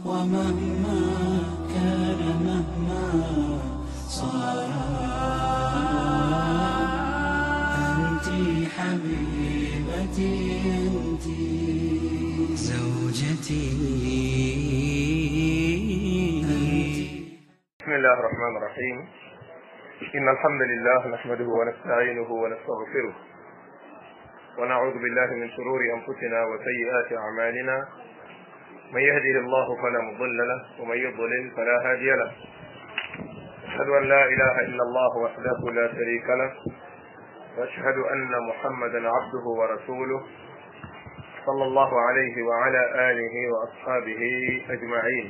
ومهما كان مهما صار أنت حبيبتي أنت زوجتي بسم الله الرحمن الرحيم إن الحمد لله نحمده ونستعينه ونستغفره ونعوذ بالله من شرور أنفسنا وسيئات أعمالنا من يهده الله فلا مضل له ومن يضلل فلا هادي له أشهد أن لا إله إلا الله وحده لا شريك له وأشهد أن محمدا عبده ورسوله صلى الله عليه وعلى آله وأصحابه أجمعين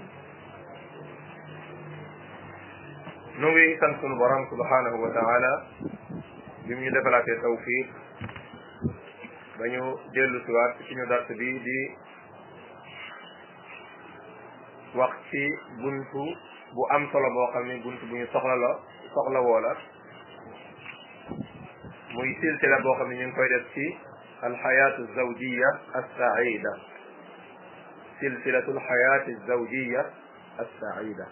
nu ngi sant sunu borom subhanahu wa taala bi mu ñu defalaatee tawfiq ba ñu dellu siwaat ci suñu dars bi di wax ci buntu bu am solo boo xam ne buntu bu ñu soxla la soxla woo la muy silsila boo xam ne ñu ngi koy def ci alxayaatu zawjiya assaida silsilatu alxayaati zawjiya assaida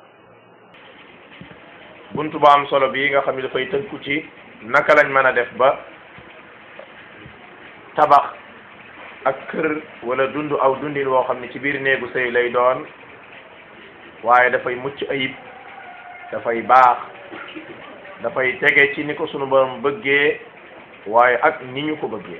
buntu bu am solo bii nga xam ne dafay tënku ci naka lañ mën a def ba tabax ak kër wala dund aw dundin woo xam ne ci biir néegu sëy lay doon waaye dafay mucc ayib dafay baax dafay tege ci ni ko sunu borom bëggee waaye ak ni ñu ko bëggee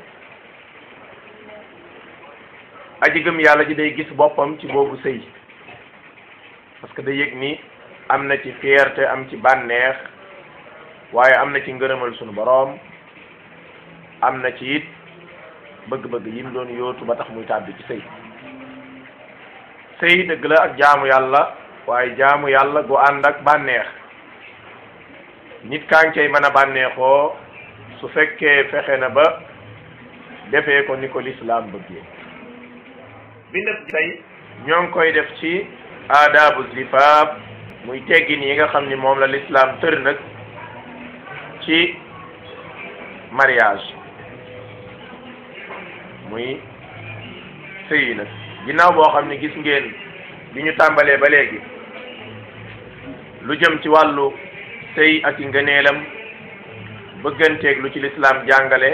aji gëm yàlla ji day gis boppam ci boobu sëy parce que day yëg ni am na ci fierté am ci bànneex waaye am na ci ngërëmal sunu boroom am na ci it bëgg-bëgg yi mu doon yóotu ba tax muy tàbbi ci sëy sëy dëgg la ak jaamu yàlla waaye jaamu yàlla gu ànd ak bànneex nit kaa ngi cay mën a bànneexoo su fekkee fexe na ba defee ko ni ko lislaam bëggee bindab tey ñoo ngi koy def ci aadaabu zifaab muy teggin yi nga xam ni moom la lislaam tër nag ci mariage muy sëy nag ginnaaw boo xam ne gis ngeen bi ñu tàmbalee ba léegi lu jëm ci wàllu sëy ak i ngëneelam bëgganteeg lu ci lislaam jàngale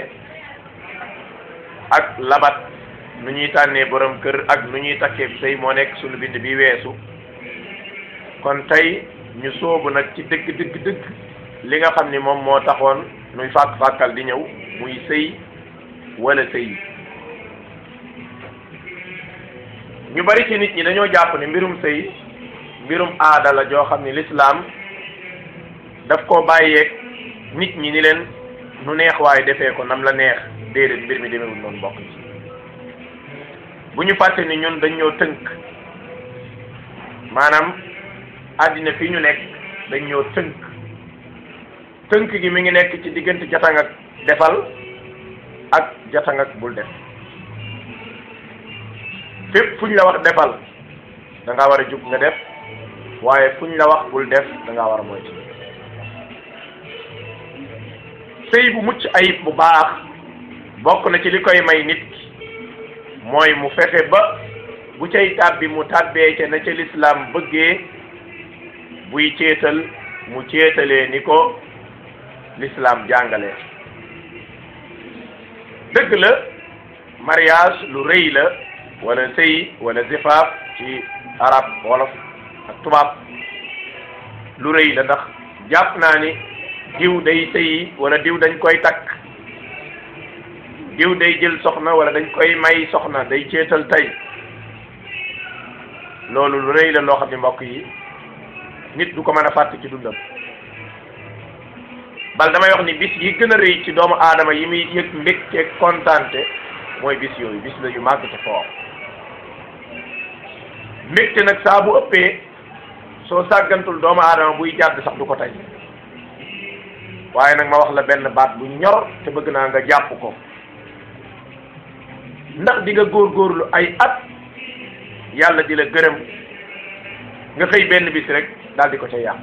ak labat nu ñuy tànnee borom kër ak nu ñuy takkee sëy moo nekk sunu bind bi weesu kon tey ñu soobu nag ci dëgg dëgg dëgg li nga xam ni moom moo taxoon nuy fàkk fàkkal di ñëw muy sëy wala sëy ñu bari ci nit ñi dañoo jàpp ne mbirum sëy mbirum aada la joo xam ni lislaam daf koo bàyyeeg nit ñi ni leen nu neex waaye defee ko nam la neex déedéet mbir mi demewul noonu mbokk ci bu ñu fàtte ni ñun dañ ñoo tënk maanaam àddina fii ñu nekk dañ ñoo tënk tënk gi mi ngi nekk ci diggante jatang ak defal ak jatang ak bul def fépp fu ñu la wax defal da ngaa war a jug nga def waaye fu ñu la wax bul def da ngaa war a moytu sëy bu mucc ayib bu baax bokk na ci li koy may nit mooy mu fexe ba bu cay tàbbi mu tàbbee ca na ca lislaam bëggee buy ceetal mu ceetalee ni ko l'islam jàngale dëgg la mariage lu rëy la wala sëy wala zifaaf ci arab wolof ak tubaab lu rëy la ndax jàpp naa ni diw day sëyi wala diw dañ koy takk diw day jël soxna wala dañ koy may soxna day ceetal tey loolu lu rëy la loo xam ne mbokk yi nit du ko mën a fàtte ci dundam bal damay wax ni bis yi gën a rëy ci doomu aadama yi muy yëg mbégte kontaante mooy bis yooyu bis la yu màgg te fort mbégte nag saa bu ëppee soo sàggantul doomu aadama buy jàdd sax du ko tey waaye nag ma wax la benn baat bu ñor te bëgg naa nga jàpp ko ndax di nga góorgóorlu ay at yàlla di la gërëm nga xëy benn bis rek daal di ko ca yàq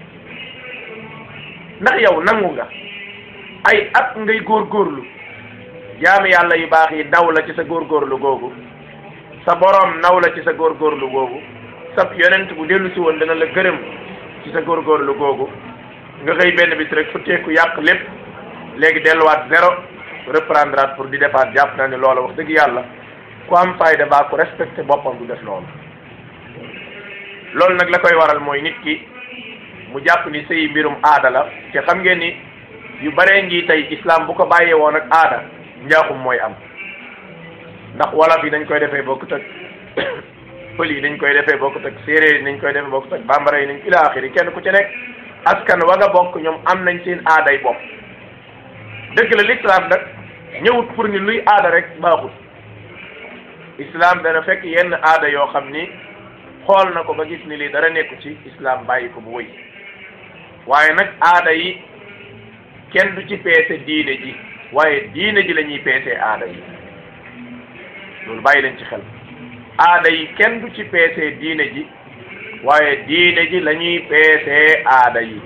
ndax yow nangu nga ay at ngay góorgóorlu jaami yàlla yu baax yi naw la ci sa góorgóorlu googu sa boroom naw la ci sa góorgóorlu googu sab yonent bu dellu si woon dana la gërëm ci sa góorgóorlu googu nga xëy benn bis rek futteeku yàq lépp léegi delluwaat zéro reprendre pour di defaat jàpp naa ne loola wax dëgg yàlla ku am fayda baa ku respecté boppam du def loolu loolu nag la koy waral mooy nit ki mu jàpp ni sëy mbirum aada la te xam ngeen ni yu baree ngi tey islam bu ko bàyyee woon ak aada njaaxum mooy am ndax wolof yi dañ koy defee bokkut ak pël yi dañ koy defee bokkut ak séeréer yi dañ koy defee bokkut ak bambara yi nañ ila axiri kenn ku ci nekk askan wa nga bokk ñoom am nañ seen aaday bopp dëgg la l'islam nag ñëwut pour ni luy aada rek baaxut islam dana fekk yenn aada yoo xam ni xool na ko ba gis ni lii dara nekku ci islam bàyyi ko bu wëy waaye nag aada yi kenn du ci peese diine ji waaye diine ji la ñuy peesee aada yi loolu bàyyi leen ci xel aada yi kenn du ci peesee diine ji waaye diine ji la ñuy peesee aada yi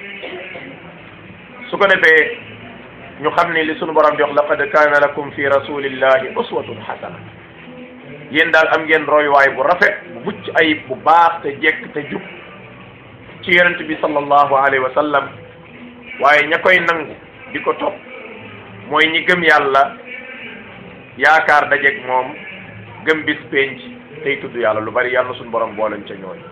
su ko defee ñu xam ni li sunu borom jox laqad kaana lakum fi rasulillahi uswatun hasana yéen daal am ngeen royuwaay bu rafet bu mucc ayib bu baax te jekk te jub ci yonent bi sallallahu alayhi wa sallam waaye ña koy nangu di ko topp mooy ñi gëm yàlla yaakaar dajeeg moom gëm bis penc tey tudd yàlla lu bari yàlla suñu borom booleñ ca ñooñ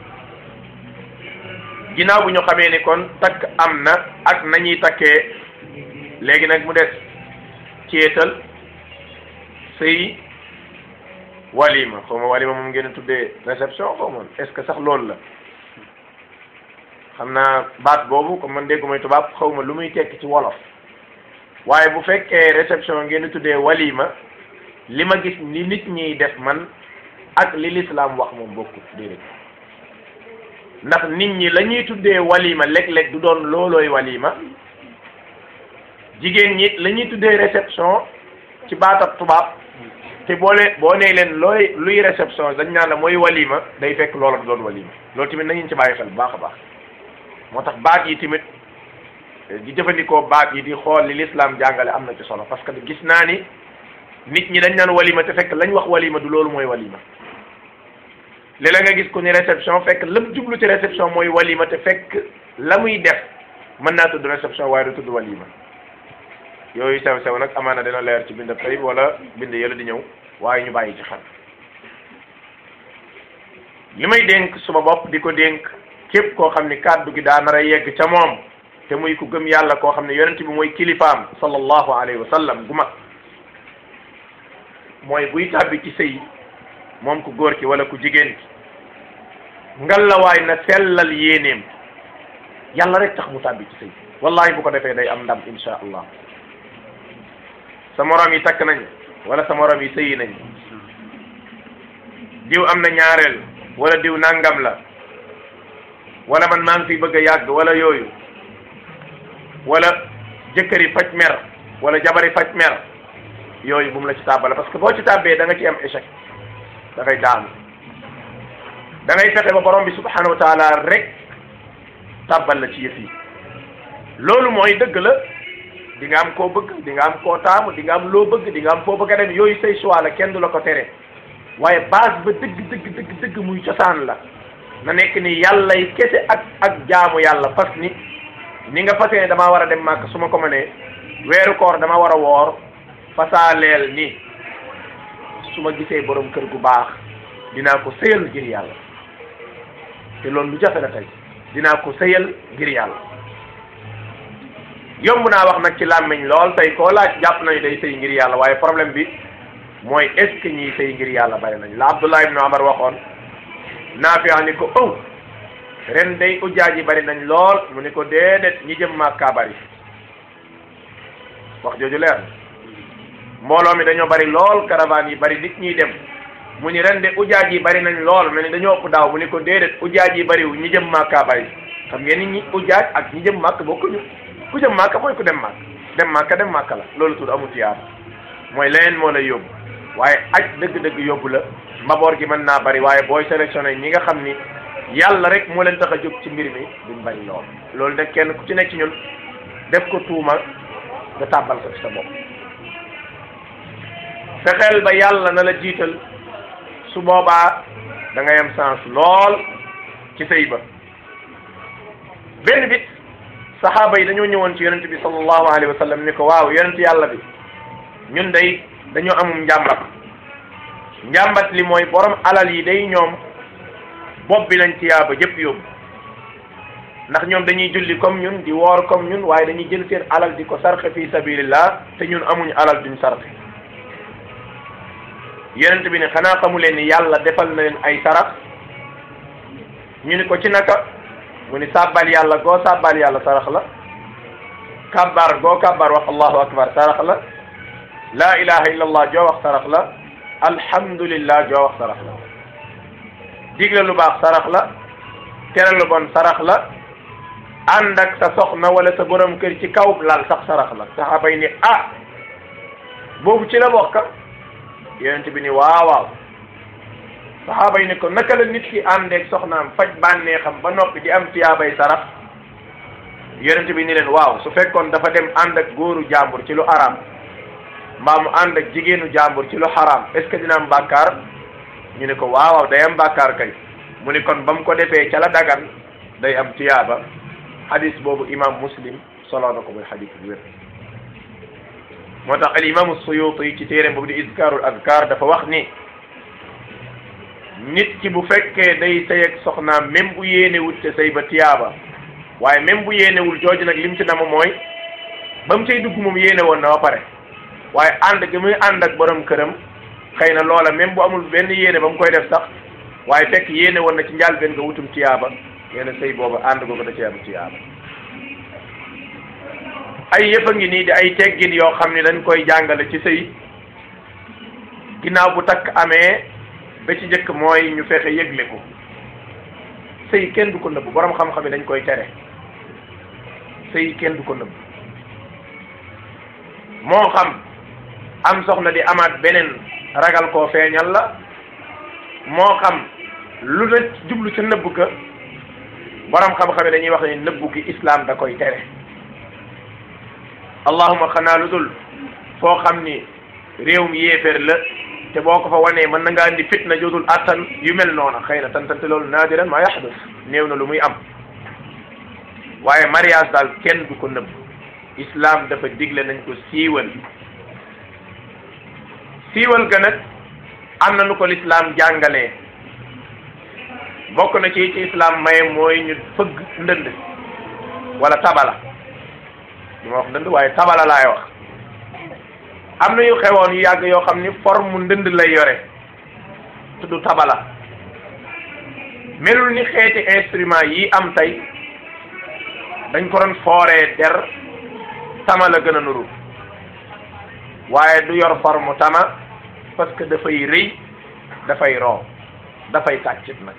ginnaaw bu ñu xamee ni kon takk am na ak nañuy takkee léegi nag mu des ceetal sëy walima xaw ma walima moom ngeen a tuddee réception xaw ma est-ce que sax loolu la xam naa baat boobu comme man déggu may tubaab xaw ma lu muy tekki ci wolof waaye bu fekkee réception ngeen di tuddee walima li ma gis ni nit ñiy def man ak li lislaam wax moom bokkut déedéet ndax nit ñi la ñuy tuddee walima léeg-léeg du doon loolooy walima jigéen ñi la ñuy tuddee réception ci baatab tubaab te boo lee boo nee leen looy luy réception dañ naan la mooy walima day fekk loola du doon walima loolu tamit nañu ci bàyyi xel bu baax a baax moo tax baat yi tamit di jëfandikoo baat yi di xool li l'islam jàngale am na ci solo parce que gis naa ni nit ñi dañ naan walima te fekk lañ wax walima du loolu mooy walima léeg-léeg nga gis ko ni réception fekk lam jublu ci réception mooy walima te fekk la muy def mën naa tudd réception waaye du tudd walima yooyu sew sew nag amaana dina leer ci bind tey wala bind yële di ñëw waaye ñu bàyyi ci xel li may dénk suma bopp di ko dénk képp koo xam ni kàddu gi daa nar a yegg ca moom te muy ku gëm yàlla koo xam ne yonent bi mooy kilifaam sallallahu alayhi wa sallam gu mag mooy buy tàbbi ci sëy moom ku góor ki wala ku jigéen ki ngalawaay na sellal yéeneem yàlla rek tax mu tàbbi ci sëy wallahi bu ko defee day am ndam insha allah sa morom yi takk nañ wala sa morom yi sëyi nañ diw am na ñaareel wala diw nangam la wala man maa ngi fi bëgg a yàgg wala yooyu wala jëkkëri faj mer wala jabari faj mer yooyu bu mu la ci tàbbale parce que boo ci tàbbee da nga ci am échec da ngay daanu da ngay fexe ba borom bi subhanahu wa taala rek tàbbal la ci yëf yi loolu mooy dëgg la di nga am koo bëgg di nga am koo taamu di nga am loo bëgg di nga am foo bëgg a dem yooyu say choix la kenn du la ko tere waaye base ba dëgg dëgg dëgg dëgg muy cosaan la na nekk ni yàlla yi kese ak ak jaamu yàlla fas ni ni nga fasee ne damaa war a dem màkk su ma ko mënee weeru koor dama war a woor fasaaleel ni su ma gisee borom kër gu baax dinaa ko sëyal ngir yàlla te loolu lu jafe la tey dinaa ko sëyal ngir yàlla yomb naa wax nag ci làmmiñ lool tey koo laaj jàpp nañu day sëy ngir yàlla waaye problème bi mooy est ce que ñiy sëy ngir yàlla bari nañ la Abdullah ibn Umar waxoon Naafi ni ko ëw ren day ujjaaj yi bari nañ lool mu ni ko déedéet ñi jëm Makka bari wax jooju leer mbooloo mi dañoo bari lool caravane yi bari nit ñiy dem mu ni ren de ujjaaj yi bari nañ lool mel ni dañoo ëpp daaw mu ni ko déedéet ujjaaj yi bariwu ñi jëm Makka bari xam ngeen ni ñi ujjaaj ak ñi jëm Makka bokkuñu ku jëm Makka mooy ku dem Makka dem Makka dem Makka la loolu tudd amul tiyaar mooy leneen moo lay yóbbu waaye aj dëgg-dëgg yóbbu la mbaboor gi mën naa bari waaye booy sélectionné ñi nga xam ni yàlla rek moo leen tax a jóg ci mbir mi duñ bari lool loolu nag kenn ku ci nekk ci ñun def ko tuuma nga tàbbal ko ci sa bopp fexeel ba yàlla na la jiital su boobaa da ngay am sens lool ci sëy ba benn bit saxaaba yi dañoo ñëwoon ci yonent bi sallallahu alayhi wa sallam ni ko waaw yonent yàlla bi ñun day dañoo amum njàmbat njàmbat li mooy borom alal yi day ñoom bopp bi lañ tiyaaba jëpp yóbbu ndax ñoom dañuy julli comme ñun di woor comme ñun waaye dañuy jël seen alal di ko sarxe fi sabilillah te ñun amuñu alal duñ sarxe yonent bi ne xanaa xamu leen ni yàlla defal na leen ay sarax ñu ni ko ci naka mu ni sàbbal yàlla goo sàbbal yàlla sarax la kabbar goo kabbar wax allahu akbar sarax la la ilaha illa allah joo wax sarax la alhamdulillah joo wax sarax la digle lu baax sarax la tere lu bon sarax la ànd ak sa soxna wala sa borom kër ci kaw lal sax sarax la saxaaba yi ni ah boobu ci la bokk yonent bi ni waaw waaw saxaaba yi ni ko naka la nit ki àndeek soxnaam faj bànneexam ba noppi di am tiyaabay sarax yonent bi ni leen waaw su fekkoon dafa dem ànd ak góoru jàmbur ci lu araam mbaa mu ànd ak jigéenu jàmbur ci lu xaraam est ce que dina am bàkkaar ñu ne ko waaw waaw day am bàkkaar kay mu ni kon ba mu ko defee ca la dagan day am tiyaaba hadis boobu imam muslim solo na ko muy hadis bu wér moo tax al imam suyuti ci téere boobu di izkarul azkar dafa wax ni nit ki bu fekkee day sëy ak soxnaam même bu yéenewul te sëy ba tiyaaba waaye même bu yéenewul jooju nag lim ci nama mooy ba mu cay dugg moom yéene woon na ba pare waaye ànd gi muy ànd ak borom këram xëy na loola même bu amul benn yéene ba mu koy def sax waaye fekk yéene woon na ci njàlbeen nga wutum tiyaaba yéen sëy booba ànd googu da ci am tiyaaba ay yëfa ngi nii di ay teggin yoo xam ne dañ koy jàngale ci sëy ginnaaw bu takk amee ba ci njëkk mooy ñu fexe yëgle ko sëy kenn du ko nëbb borom xam-xam yi dañ koy tere sëy kenn du ko nëbb moo xam am soxna di amaat beneen ragal koo feeñal la moo xam lu na jublu ca nëbb ka borom xam-xam yi dañuy wax ne nëbbu gi islam da koy tere allahuma xanaa lu dul foo xam ni réewum yéeféer la te boo ko fa wanee mën na nga andi fitna jodul attan yu mel noona xëy na tantante loolu naadiran maa yaxdus néew na lu muy am waaye mariage daal kenn du ko nëbb islam dafa digle nañ ko siiwal siiwal ga nag am na nu ko lislaam jàngalee bokk na ci ci islam maye mooy ñu fëgg ndënd wala tabala du ma wax ndënd waaye tabala laay wax am na yu xewoon yu yàgg yoo xam ni forme ndënd lay yore tudd tabala melul ni xeeti instrument yi am tey dañ ko doon fooree der tama la gën a nuru waaye du yor forme tama parce que dafay rëy dafay roo dafay tàccit nag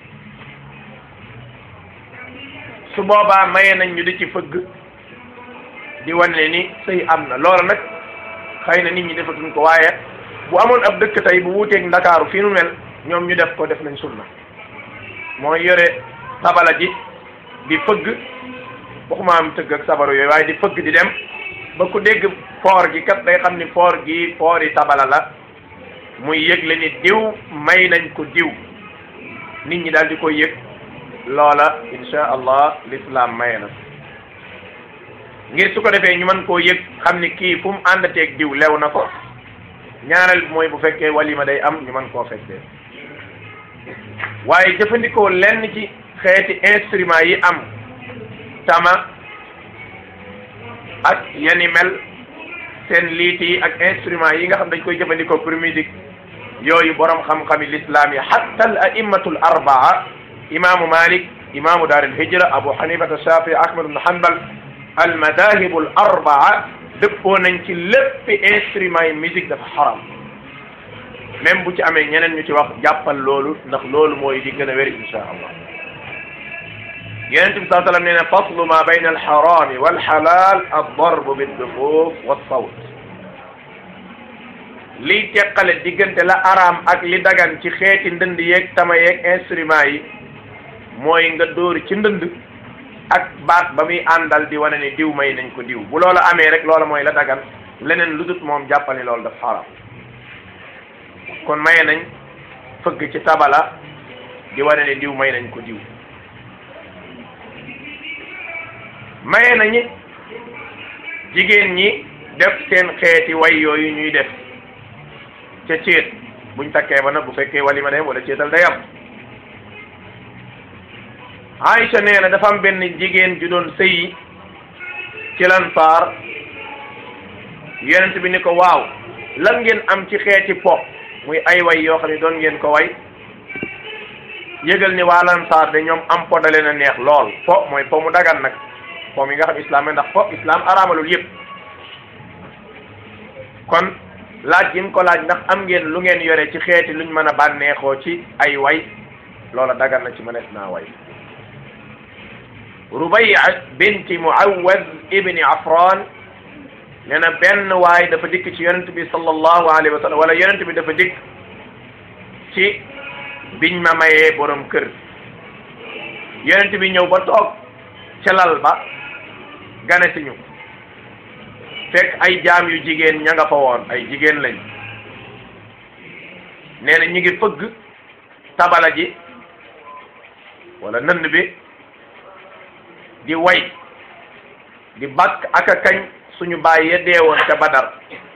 su boobaa maye nañ ñu di ci fëgg di wane ni sëy am na loola nag xëy na nit ñi defatuñ ko waaye bu amoon ab dëkk tey bu wuuteeg ndakaaru fii nu mel ñoom ñu def ko def nañ sunna mooy yore tabala ji di fëgg waxuma am tëgg ak sabaru yooyu waaye di fëgg di dem ba ku dégg foor gi kat day xam ni foor gi foori tabala la muy yëgle ni diw may nañ ko diw nit ñi daal di koy yëg loola insha allah l'islam maye na ngir su ko defee ñu mën koo yëg xam ni kii fu mu àndateeg diw lew na ko ñaareel mooy bu fekkee walima day am ñu mën koo fekkee waaye jëfandikoo lenn ci xeeti instrument yi am tama ak yani mel seen liit yi ak instrument yi nga xam dañ koy jëfandikoo pour musique yooyu borom xam-xami l'islam yi hatta al aimmatul arbaa imaamu malik imaamu daar al hijra abu hanifata shafi ahmad ibn hanbal al madahibu al arbaa dëppoo nañ ci léppi instrument yi musique dafa xaram même bu ci amee ñeneen ñu ci wax jàppal loolu ndax loolu mooy di gën a wér insha allah yonent bi saa sallam nee na faslu ma bayna alxarami walxalal addarbu biddufuf walsawt liy teqale diggante la araam ak li dagan ci xeeti ndënd yeeg tama yeeg instrument yi mooy nga dóori ci ndënd ak baat ba muy àndal di wane ni diw may nañ ko diw bu loola amee rek loola mooy la dagan leneen lu dut moom jàppal ni loolu daf xaram kon maye nañ fëgg ci tabala di wane ne diw may nañ ko diw maye nañi jigéen ñi def seen xeeti way yooyu ñuy def ca céet buñ takkee ba nag bu fekkee walima dem wala céetal day am Aïcha nee na dafa am benn jigéen ju doon sëyi ci lansaar yonent bi ni ko waaw lan ngeen am ci xeeti po muy ay way yoo xam ne doon ngeen ko way yëgal ni waa lansaar de ñoom am po da leen a neex lool po mooy po mu dagan nag po mi nga xam islam ndax po islam araamalul yëpp kon laaj gi mu ko laaj ndax am ngeen lu ngeen yore ci xeeti luñ mën a bànneexoo ci ay way loola dagan na ci mënees naa way Rubayya binti Muawwaz ibni Afran nee na benn waay dafa dikk ci yonent bi sallallahu alayhi wa sallam wala yonent bi dafa dikk ci biñ ma mayee borom kër yonent bi ñëw ba toog ca lal ba gane si ñu fekk ay jaam yu jigéen ña nga fa woon ay jigéen lañ nee na ñu ngi fëgg tabala ji wala nënd bi di way di bakk ak a kañ suñu baay ya deewoon ca badar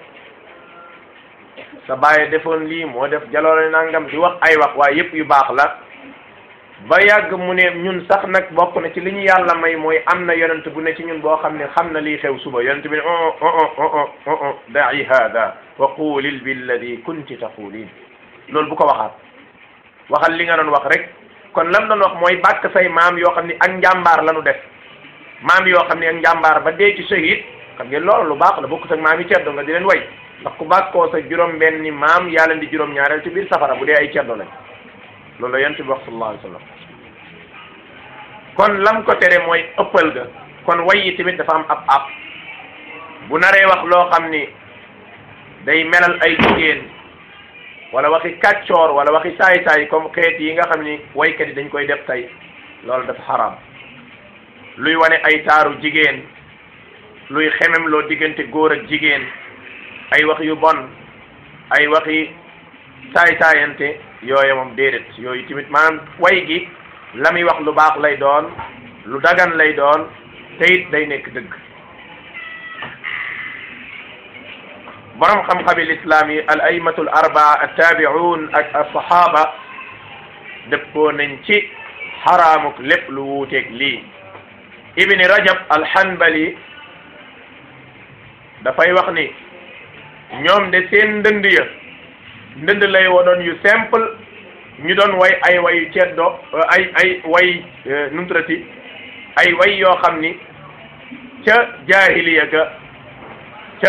sa baay defoon lii moo def jaloore nangam di wax ay wax waaye yëpp yu baax la ba yàgg mu ne ñun sax nag bokk na ci li ñu yàlla may mooy am na yonent bu ne ci ñun boo xam ne xam na lii xew suba yonent bi ne o o o o o da'i hada wa qulil billadi kunti taqulin loolu bu ko waxaat waxal li nga doon wax rek kon lam doon wax mooy bàkk say maam yoo xam ne ak njàmbaar la nu def maam yoo xam ne ak njàmbaar ba dee ci shahid xam ngeen loolu lu baax la bokkut ak maam yi ceddo nga di leen way ndax ku bàkkoo sa juróom benni maam yaa leen di juróom ñaareel ci biir safara bu dee ay ceddo lañ loolu la yonent bi wax sallallahu alayhi wa sallam kon lam ko tere mooy ëppal ga kon way yi tamit dafa am ab ab bu naree wax loo xam ni day melal ay jigéen wala waxi kàccoor wala waxi saay-saay comme xeet yi nga xam ni waykat yi dañ koy def tey loolu dafa xaram luy wane ay taaru jigéen luy xemem loo diggante góor ak jigéen ay wax yu bon ay waxi saay-saayante yooye moom déedéet yooyu tamit maanaam way gi la muy wax lu baax lay doon lu dagan lay doon te it day nekk dëgg borom xam-xami lislaam yi al aymatul arbaa attaabi'un ak asahaba dëppoo nañ ci xaraamuk lépp lu wuuteeg lii ibni rajab alhanbali dafay wax ni ñoom de seen ndënd ya ndënd lay wonoon yu simple ñu doon way ay wayu ceddo ay ay way numtrati ay way yoo xam ni ca jaahiliya ga ca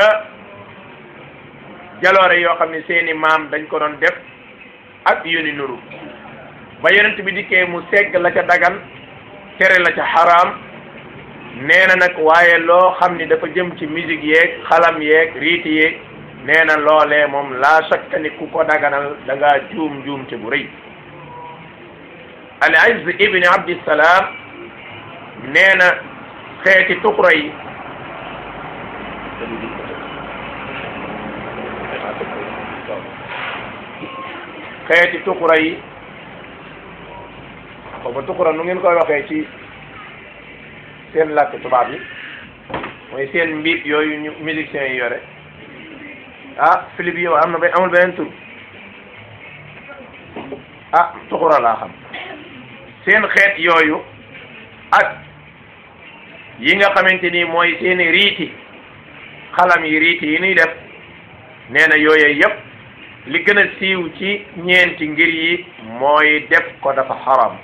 jaloore yoo xam ni seeni maam dañ ko doon def ak yu ni nuru ba yonent bi dikkee mu segg la ca dagan tere la ca xaraam nee na nag waaye loo xam ni dafa jëm ci musique yeeg xalam yeeg riiti yeeg nee na loolee moom laa shakka ni ku ko daganal da ngaa juum juum te bu rëy al Izz ibni Abdissalaam nee na xeeti tuxra yi xeeti tuxra yi xaw ma tuxra nu ngeen koy waxee ci seen làkk tubaab yi mooy seen mbiib yooyu ñu musiciens yi yore ah Philippe yow am na ba amul beneen tur ah tuxura laa xam seen xeet yooyu ak yi nga xamante ni mooy seeni riiti xalam yi riiti yi nuy def nee na yooyu yëpp li gën a siiw ci ñeenti ngir yi mooy def ko dafa xaram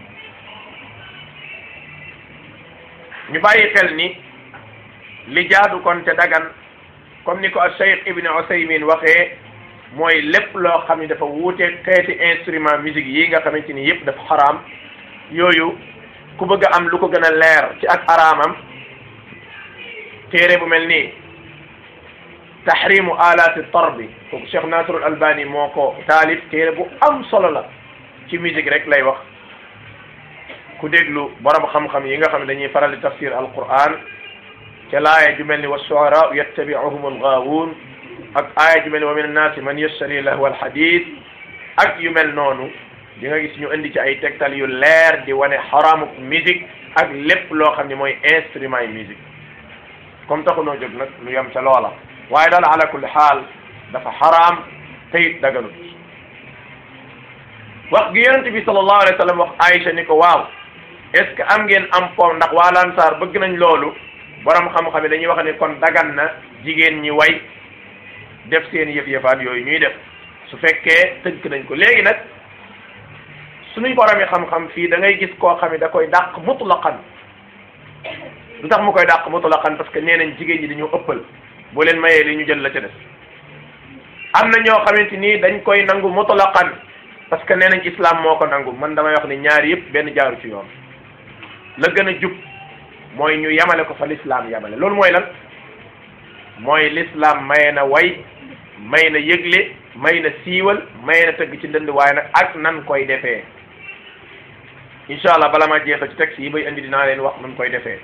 ñu bàyyi xel ni li jaadu kon te dagan comme ni ko al Cheikh Ibn Usaymin waxee mooy lépp loo xam ni dafa wuute xeeti instrument musique yi nga xamante ni yëpp dafa xaraam yooyu ku bëgg a am lu ko gën a leer ci ak araamam téere bu mel nii tahrimu alaati tarbi kooku Cheikh Nasrul Albani moo ko taalif téere bu am solo la ci musique rek lay wax ku déglu borom xam-xam yi nga xam ne dañuy faral di tafsir alquran ca laaya ju mel ni wa shu'araa'u yattabi'uhum al-ghaawuun ak aaya ju mel ni wa min annaasi man yashtari lahwa al-hadiis ak yu mel noonu di nga gis ñu indi ci ay tegtal yu leer di wane xaraamu musique ak lépp loo xam ne mooy instrument yi musique comme taxu noo jóg nag lu yem ca loola waaye daal ala kulli xaal dafa xaraam te it daganut wax gi yonente bi sallallahu alayhi wa sallam wax Aïcha ni ko waaw est ce que am ngeen am po ndax waa Lansaar bëgg nañ loolu borom xam-xam yi dañuy wax ni kon dagan na jigéen ñi way def seen yëf-yëfaat yooyu ñuy def su fekkee tënk nañ ko léegi nag suñuy borom yi xam-xam fii da ngay gis koo xam ne da koy dàq mutlaqan lu tax mu koy dàq mutlaqan parce que nee nañ jigéen ñi dañoo ëppal boo leen mayee li ñu jël la ca des am na ñoo xamante ni dañ koy nangu mutlaqan parce que nee nañ islam moo ko nangu man damay wax ni ñaari yëpp benn jaaru ci yoon la gën a jub mooy ñu yamale ko fa l'islam yamale loolu mooy lan mooy l'islam maye na way may na yëgle may na siiwal may na tëgg ci ndënd waaye nag ak nan koy defee incha allah bala ma jeexal ci texte yi bay indi dinaa leen wax nan koy defee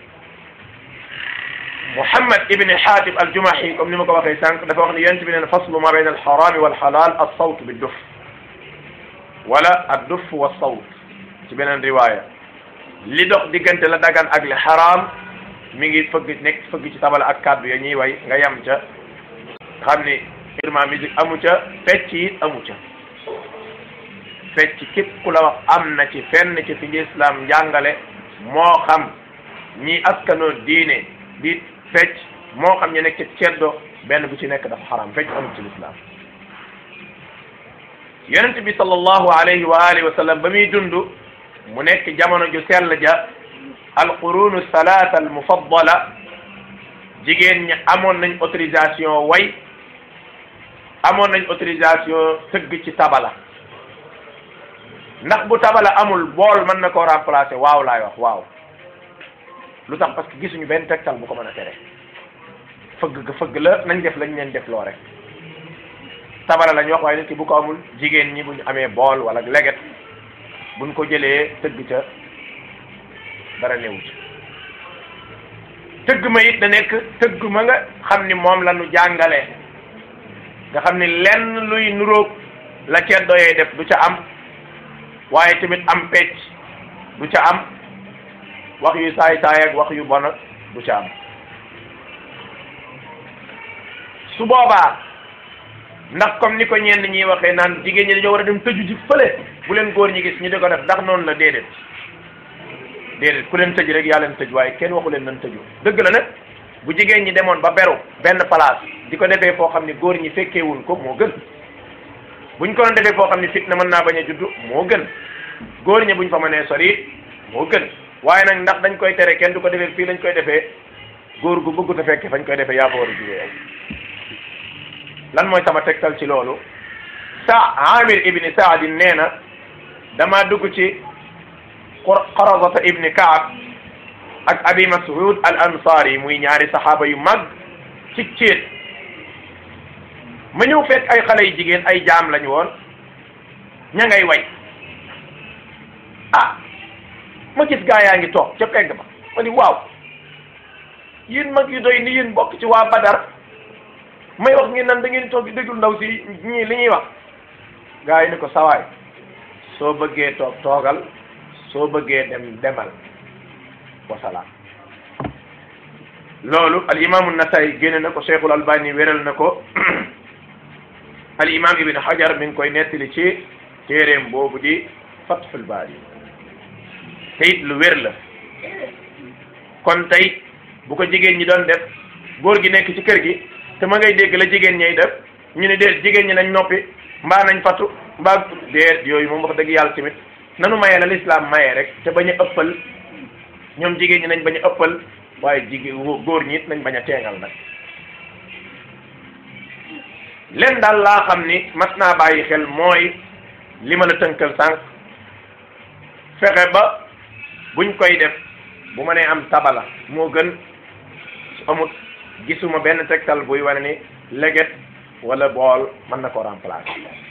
Muhammad ibn Hatib al-Jumahi comme ni ma ko waxee sànq dafa wax ni yonent bi neen faslu ma bayna al-harami wal-halal as-sawt bi-duf wala ad-duf was-sawt ci beneen riwaaya li dox diggante la dagan ak li xaraam mi ngi fëgg nekk fëgg ci tabala ak kàddu ya ñuy way nga yam ca xam ni irma musique amu ca fecc it amu ca fecc képp ku la wax am na ci fenn ci fi islam njàngale moo xam ñi askanoo diine di fecc moo xam ñu nekk ci ceddo benn bu ci nekk dafa xaram fecc amul ci l'islam yonent bi sallallahu alayhi wa alihi wa sallam ba muy dund mu nekk jamono ju sell ja alqurunu salaata al mufaddala jigéen ñi amoon nañ autorisation way amoon nañ autorisation tëgg ci tabala ndax bu tabala amul bool mën na koo remplacer waaw laay wax waaw lu tax parce que gisuñu benn tegtal bu ko mën a tere fëgg ga fëgg la nañ def lañ leen def loo rek tabala lañ wax waaye nit ki bu ko amul jigéen ñi buñ amee bool wala leget buñ ko jëlee tëgg ca dara newu ci tëgg ma it da nekk tëgg ma nga xam ni moom la ñu jàngale nga xam ni lenn luy nuróog la ceddo yee def du ca am waaye tamit am pecc du ca am wax yu saay saay ak wax yu bon ak du ca am su boobaa ndax comme ni ko ñenn ñi waxee naan jigéen ñi dañoo war a dem tëju ji fële bu leen góor ñi gis ñu di ko def ndax noonu la déedéet déedéet ku leen tëj rek yaa leen tëj waaye kenn waxu leen nan tëju dëgg la nag bu jigéen ñi demoon ba beru benn place di ko defee foo xam ni góor ñi fekkeewuñ ko moo gën buñ ko doon defee foo xam ni fitna mën naa bañ a juddu moo gën góor ñi buñ fa mënee sori moo gën waaye nag ndax dañ koy tere kenn du ko defee fii lañ koy defee góor gu bëggut a fekke fañ koy defee yaa ko war a jugee lan mooy sama tegtal ci loolu sa amir ibni saadin nee na dama dugg ci qarazata ibni kaab ak abi mas'ud al ansari muy ñaari saxaaba yu mag ci céet ma ñëw fekk ay xale yu jigéen ay jaam lañu woon ña ngay way ah ma gis gaa yaa ngi toog ca pegg ba ma ni waaw yéen mag yu doy ni yéen bokk ci waa Badar may wax ngeen nan da ngeen toog di déglu ndaw si ñii li ñuy wax gaa yi ni ko sawaay soo bëggee toog toogal soo bëggee dem demal wasalaam loolu al imaamu Nasaayi génne na ko Cheikhul Albani wéral na ko al imaam Ibn Hajar mi ngi koy nettali ci téeréem boobu di Fathul Baari te it lu wér la kon tey bu ko jigéen ñi doon def góor gi nekk ci kër gi te ma ngay dégg la jigéen ñay def ñu ne déet jigéen ñi nañ noppi mbaa nañ fatu mbaa déet yooyu moom wax dëgg yàlla tamit nanu mayee la lislaam mayee rek te bañ a ëppal ñoom jigéen ñi nañ bañ a ëppal waaye jigéen góor ñi it nañ bañ a teengal nag leen daal laa xam ni mas naa bàyyi xel mooy li ma la tënkal sànq fexe ba buñ koy def bu ma nee am tabala moo gën su amut gisuma benn tegtal buy wane ni leget wala bool mën na ko remplacer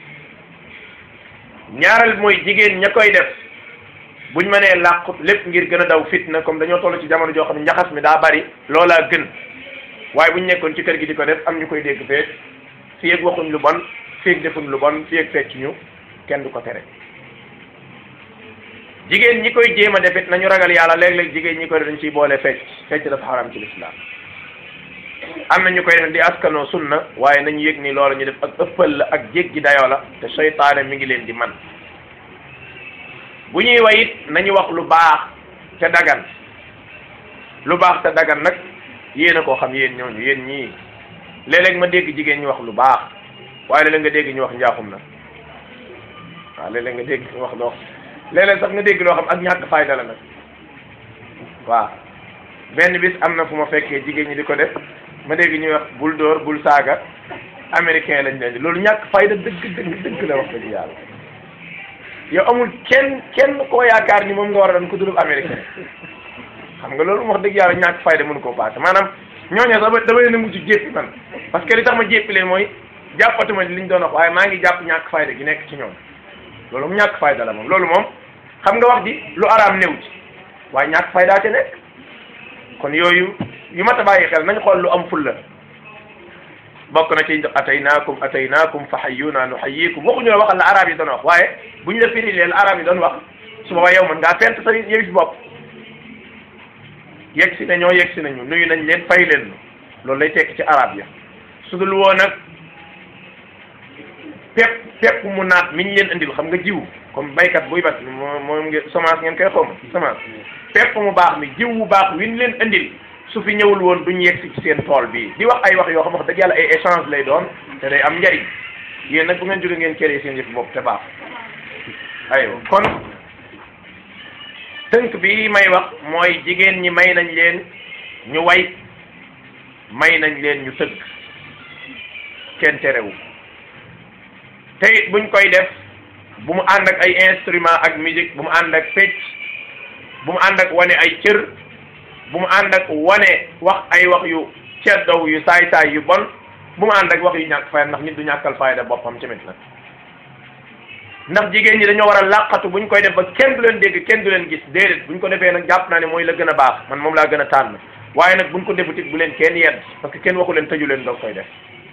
ñaareel mooy jigéen ña koy def buñ mënee làqut lépp ngir gën a daw fitna comme dañoo toll ci jamono joo xam ne njaxas mi daa bari loolaa gën waaye buñ nekkoon ci kër gi di ko def am ñu koy dégg feet fii ak waxuñ lu bon fii ak defuñ lu bon fii ak fecc ñu kenn du ko tere jigéen ñi koy jéem a def it nañu ragal yàlla léeg-léeg jigéen ñi koy dañ ciy boole fecc fecc dafa xaram ci lislaam am na ñu koy def di askanoo sunna waaye nañu yëg ni loolu ñu def ak ëppal la ak jéggi dayoo la te seytaane mi ngi leen di man bu ñuy way it nañu wax lu baax te dagan lu baax te dagan nag yéen a koo xam yéen ñooñu yéen ñii léeg-léeg ma dégg jigéen ñi wax lu baax waaye léeg-léeg nga dégg ñu wax njaaxum na waaw léeg-léeg nga dégg ñu wax loo léeg-léeg sax nga dégg loo xam ak ñàkk fayda la nag waaw benn bis am na fu ma fekkee jigéen ñi di ko def ma dégg ñuy wax bul dóor bul saaga américain lañ leen di loolu ñàkk fayda dëgg dëgg dëgg la wax dëgg yàlla yow amul kenn kenn koo yaakaar ni moom nga war a doon ku dul américain xam nga loolu wax dëgg yàlla ñàkk fayda mënu koo paase maanaam ñooñu sax dama leen a mujj jéppi man parce que li tax ma jéppi leen mooy jàppatuma li ñu doon wax waaye maa ngi jàpp ñàkk fayda gi nekk ci ñoom loolu mu ñàkk fayda la moom loolu moom xam nga wax ji lu araam néew ci waaye ñàkk faydaa ca nekk kon yooyu yu mat a bàyyi xel nañ xool lu am fulla bokk na ci ataynaakum ataynaakum fa hayyuna nuhayyikum waxuñu la waxal la arab yi doon wax waaye buñ la firi leen arab yi doon wax su boobaa yow mën ngaa fent sa yëwi si bopp yegg si nañoo yegg si nañu nuyu nañ leen fay leen loolu lay tekki ci arab ya su dul woon nag pepp pepp mu naat mi ñu leen indil xam nga jiw comme baykat buy bat moo moom ngeen semence ngeen koy xawma semence pepp mu baax mi jiw bu baax wi ñu leen indil su fi ñëwul woon duñ yegg si ci seen tool bii di wax ay wax yoo xam wax dëgg yàlla ay échange lay doon te day am njariñ yéen nag bu ngeen jóge ngeen kéré seen yëf bopp te baax aywa kon tënk bi may wax mooy jigéen ñi may nañ leen ñu way may nañ leen ñu tëgg kenn terewu te it buñ koy def bu mu ànd ak ay instrument ak musique bu mu ànd ak fecc bu mu ànd ak wane ay cër bu mu ànd ak wane wax ay wax yu ceddow yu saay-saay yu bon bu mu ànd ak wax yu ñàkk fayda ndax nit du ñàkkal fayda boppam tamit nag ndax jigéen ñi dañoo war a làqatu buñ koy def ba kenn du leen dégg kenn du leen gis déedéet buñ ko defee nag jàpp naa ne mooy la gën a baax man moom laa gën a tànn waaye nag buñ ko defut it bu leen kenn yedd parce que kenn waxu leen tëju leen doog koy def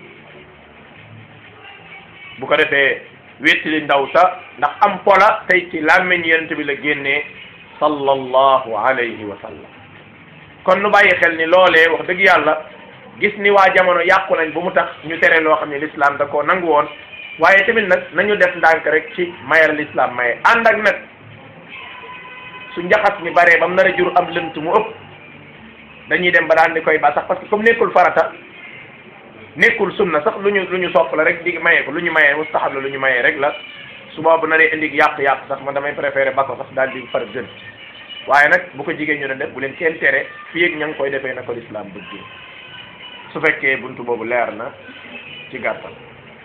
bu ko defee wéttali ndaw sa ndax am pola tey ci làmmiñ yonent bi la génnee sallallahu alayhi wa sallam kon nu bàyyi xel ni loolee wax dëgg yàlla gis ni waa jamono yàqu nañ bu mu tax ñu tere loo xam ne l'islam da koo nangu woon waaye tamit nag nañu def ndànk rek ci mayal l'islam maye ànd ak nag su njaxas mi baree ba mu nar a jur am lënt mu ëpp dañuy dem ba daan di koy ba sax parce que comme nekkul farata nekkul sunna sax lu ñu lu ñu sopp la rek di maye ko lu ñu mayee mustahab la lu ñu mayee rek la su boobu na dee indi yàq-yàq sax man damay préféré ba ko sax daal di far gën waaye nag bu ko jigéen ñu doon def bu leen kenn tere fii ak ña ngi koy defee na ko lislaam bëggee su fekkee buntu boobu leer na ci gàttal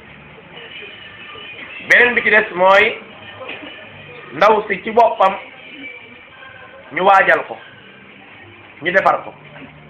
beneen bi ci des mooy ndaw si ci boppam ñu waajal ko ñu defar ko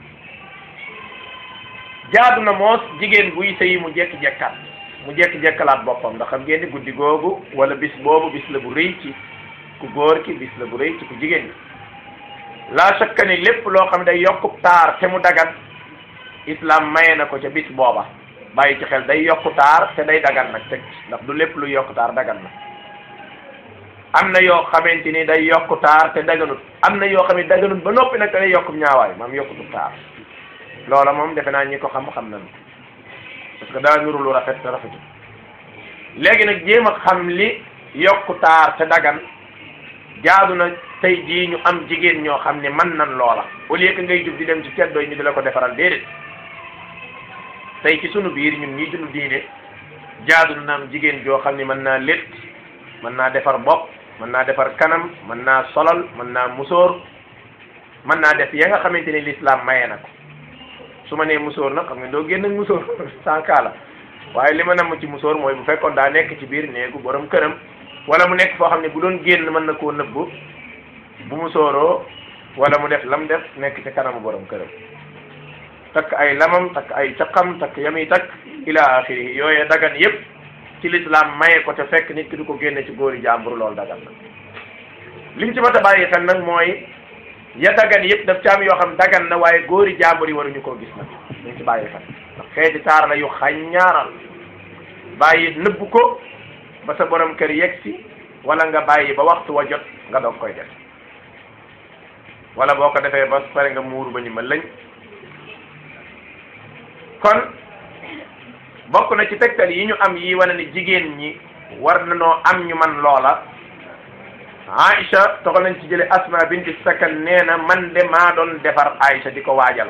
jaadu na moos jigéen buy sëyi mu jekki-jekkaat mu jekki-jekkalaat boppam ndax xam ngeen ni guddi googu wala bis boobu bis la bu rëy ci ku góor ki bis la bu rëy ci ku jigéen ki laa shakka ni lépp loo xam ne day yokku taar te mu dagan islam maye na ko ca bis booba bàyyi ci xel day yokku taar te day dagan nag teg ndax du lépp lu yokku taar dagan na am na yoo xamante ni day yokku taar te daganut am na yoo xam ne daganut ba noppi nag te day yokku ñaawaay maam yokkutu taar loola moom defe naa ñi ko xam-xam nañu parce que daa nuru lu rafet te rafetu léegi nag jéem a xam li yokku taar te dagan jaadu na tey jii ñu am jigéen ñoo xam ne mën nan loola au lieu que ngay jub di dem ci teddooy ñu di la ko defaral déedéet tey ci sunu biir ñun ñii dund diine jaadu na am jigéen joo xam ne mën naa létt mën naa defar bopp mën naa defar kanam mën naa solal mën naa musóor mën naa def ya nga xamante ni l'islam maye na ko su ma nee musóor nag xam nga doo génn ak musóor sans la waaye li ma namm ci musóor mooy bu fekkoon daa nekk ci biir néegu borom këram wala mu nekk foo xam ne bu doon génn mën na koo nëbb bu musóoroo wala mu def lam def nekk ci kanamu borom këram takk ay lamam takk ay caqam takk yami takk ila axiri yooye dagan yépp ci l'islam maye ko te fekk nit ki du ko génne ci góori jàmbur loolu dagan na liñ ci mat a bàyyi xel nag mooy ya dagan yëpp daf ci am yoo xam dagan na waaye góori jàmbur yi waruñu koo gis nag liñ ci bàyyi xel ndax xeeti taar la yu xaññaaral bàyyi nëbb ko ba sa borom kër yegg si wala nga bàyyi ba waxtu wa jot nga doog koy def wala boo ko defee ba pare nga muuru ba ñu ma lañ kon bokk na ci tegtal yi ñu am yi wane ni jigéen ñi war na noo am ñu man loola Aïcha toxal nañ ci jële Asma binti Sakan nee na man de maa doon defar Aïcha di ko waajal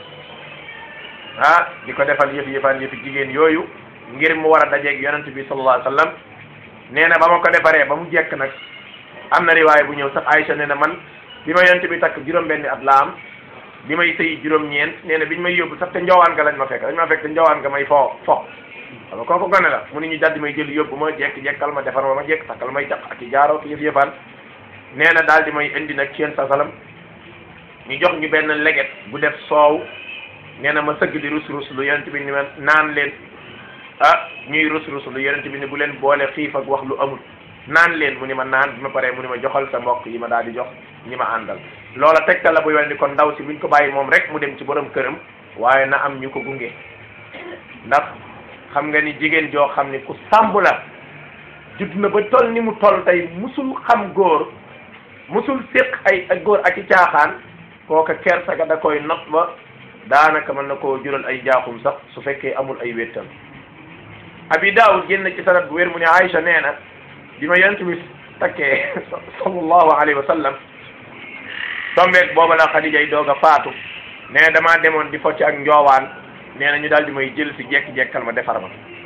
ah di ko defal yëf yëfaan yëfi jigéen yooyu ngir mu war a dajeeg yonent bi sallallahu alayhi wa sallam nee na ba ma ko defaree ba mu jekk nag am na riwaay bu ñëw sax Aïcha nee na man bi ma yonent bi takk juróom-benni at la am bi may sëy juróom-ñeent nee na biñ may yóbbu sax te njowaan nga lañ ma fekk dañ ma fekk te njowaan nga may fo fo xam nga kooku gone la mu ni ñu daldi may jël yóbbu ma jekk-jekkal ma defar ma ma jekk takkal may caq ak i jaaroo ki yëf yëfaan nee na daal di may indi nag ci yéen sa salam ñu jox ñu benn leget bu def soow nee na ma sëgg di rus rus lu yonent bi ni ma naan leen ah ñuy rus rus lu yonent bi ni bu leen boole xiif ak wax lu amul naan leen mu ni ma naan bi ma paree mu ni ma joxal sa mbokk yi ma daal di jox ñi ma àndal loola tegtal la buy wane ni kon ndaw si buñ ko bàyyi moom rek mu dem ci borom këram waaye na am ñu ko gunge ndax xam nga ni jigéen joo xam ni ku sàmb la judd na ba toll ni mu toll tey musul xam góor musul séq ay ak góor ak i caaxaan kooka kersa ga da koy not ba daanaka mën na koo jural ay jaaxum sax su fekkee amul ay wéttal abi daawud génn ci sanad bu wér mu ne Aïcha nee na bi ma yonent bi takkee sallallahu alayhi wa sallam tombeek booba la Xadija yi doog a faatu nee na damaa demoon di focc ak njoowaan nee na ñu daal di may jël si jekki-jekkal ma defar ma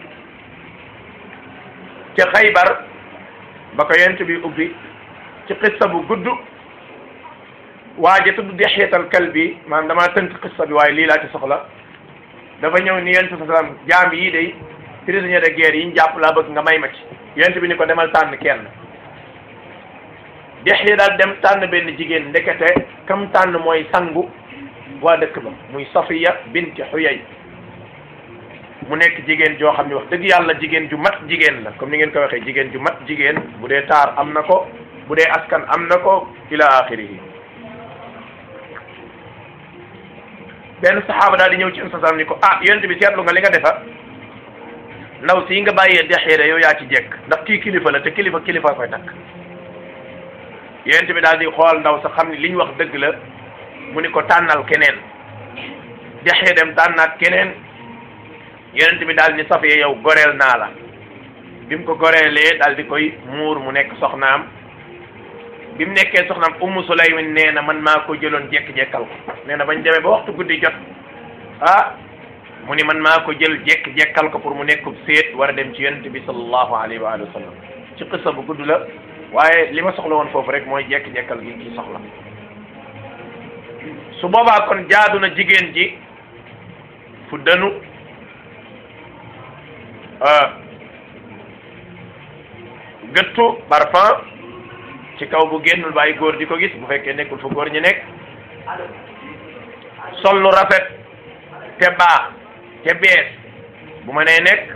ca xaybar ba ko yonent bi ubbi ci xissa bu gudd waaje tudd Dihyatal Kalbi maanaam damaa tënk xissa bi waaye lii laa ci soxla dafa ñëw ni yonent sa salaam jaam yii day prisonnier de guerre yi ñu jàpp laa bëgg nga may ma ci yonent bi ni ko demal tànn kenn Dihya daal dem tànn benn jigéen ndekete kam tànn mooy sangu waa dëkk ba muy Safiya binti Huyay mu nekk jigéen joo xam ne wax dëgg yàlla jigéen ju mat jigéen la comme ni ngeen ko waxee jigéen ju mat jigéen bu dee taar am na ko bu dee askan am na ko ila axirihi benn saxaaba daal di ñëw ci un sasam ni ko ah yonent bi seetlu nga li nga defa ndaw si nga bàyyee dexeere yow yaa ci jekk ndax kii kilifa la te kilifa kilifa koy takk yonent bi daal di xool ndaw sa xam ni li ñu wax dëgg la mu ni ko tànnal keneen dexee dem tànnaat keneen yonent bi daal ni Safiya yow goreel naa la bi mu ko goreelee daal di koy muur mu nekk soxnaam bi mu nekkee soxnaam Ummu Sulaymin nee na man maa ko jëloon jekk-jekkal ko nee na bañ demee ba waxtu guddi jot ah mu ni man maa ko jël jekk-jekkal ko pour mu nekkub séet war a dem ci yonent bi sallallahu alayhi wa alihi wa sallam ci qissa bu gudd la waaye li ma soxla woon foofu rek mooy jekk-jekkal gi ci soxla su boobaa kon jaadu na jigéen ji fu dënu gëttu parfum ci kaw bu génnul bàyyi góor di ko gis bu fekkee nekkul fu góor ñi nekk sol lu rafet te baax te bees bu ma nee nekk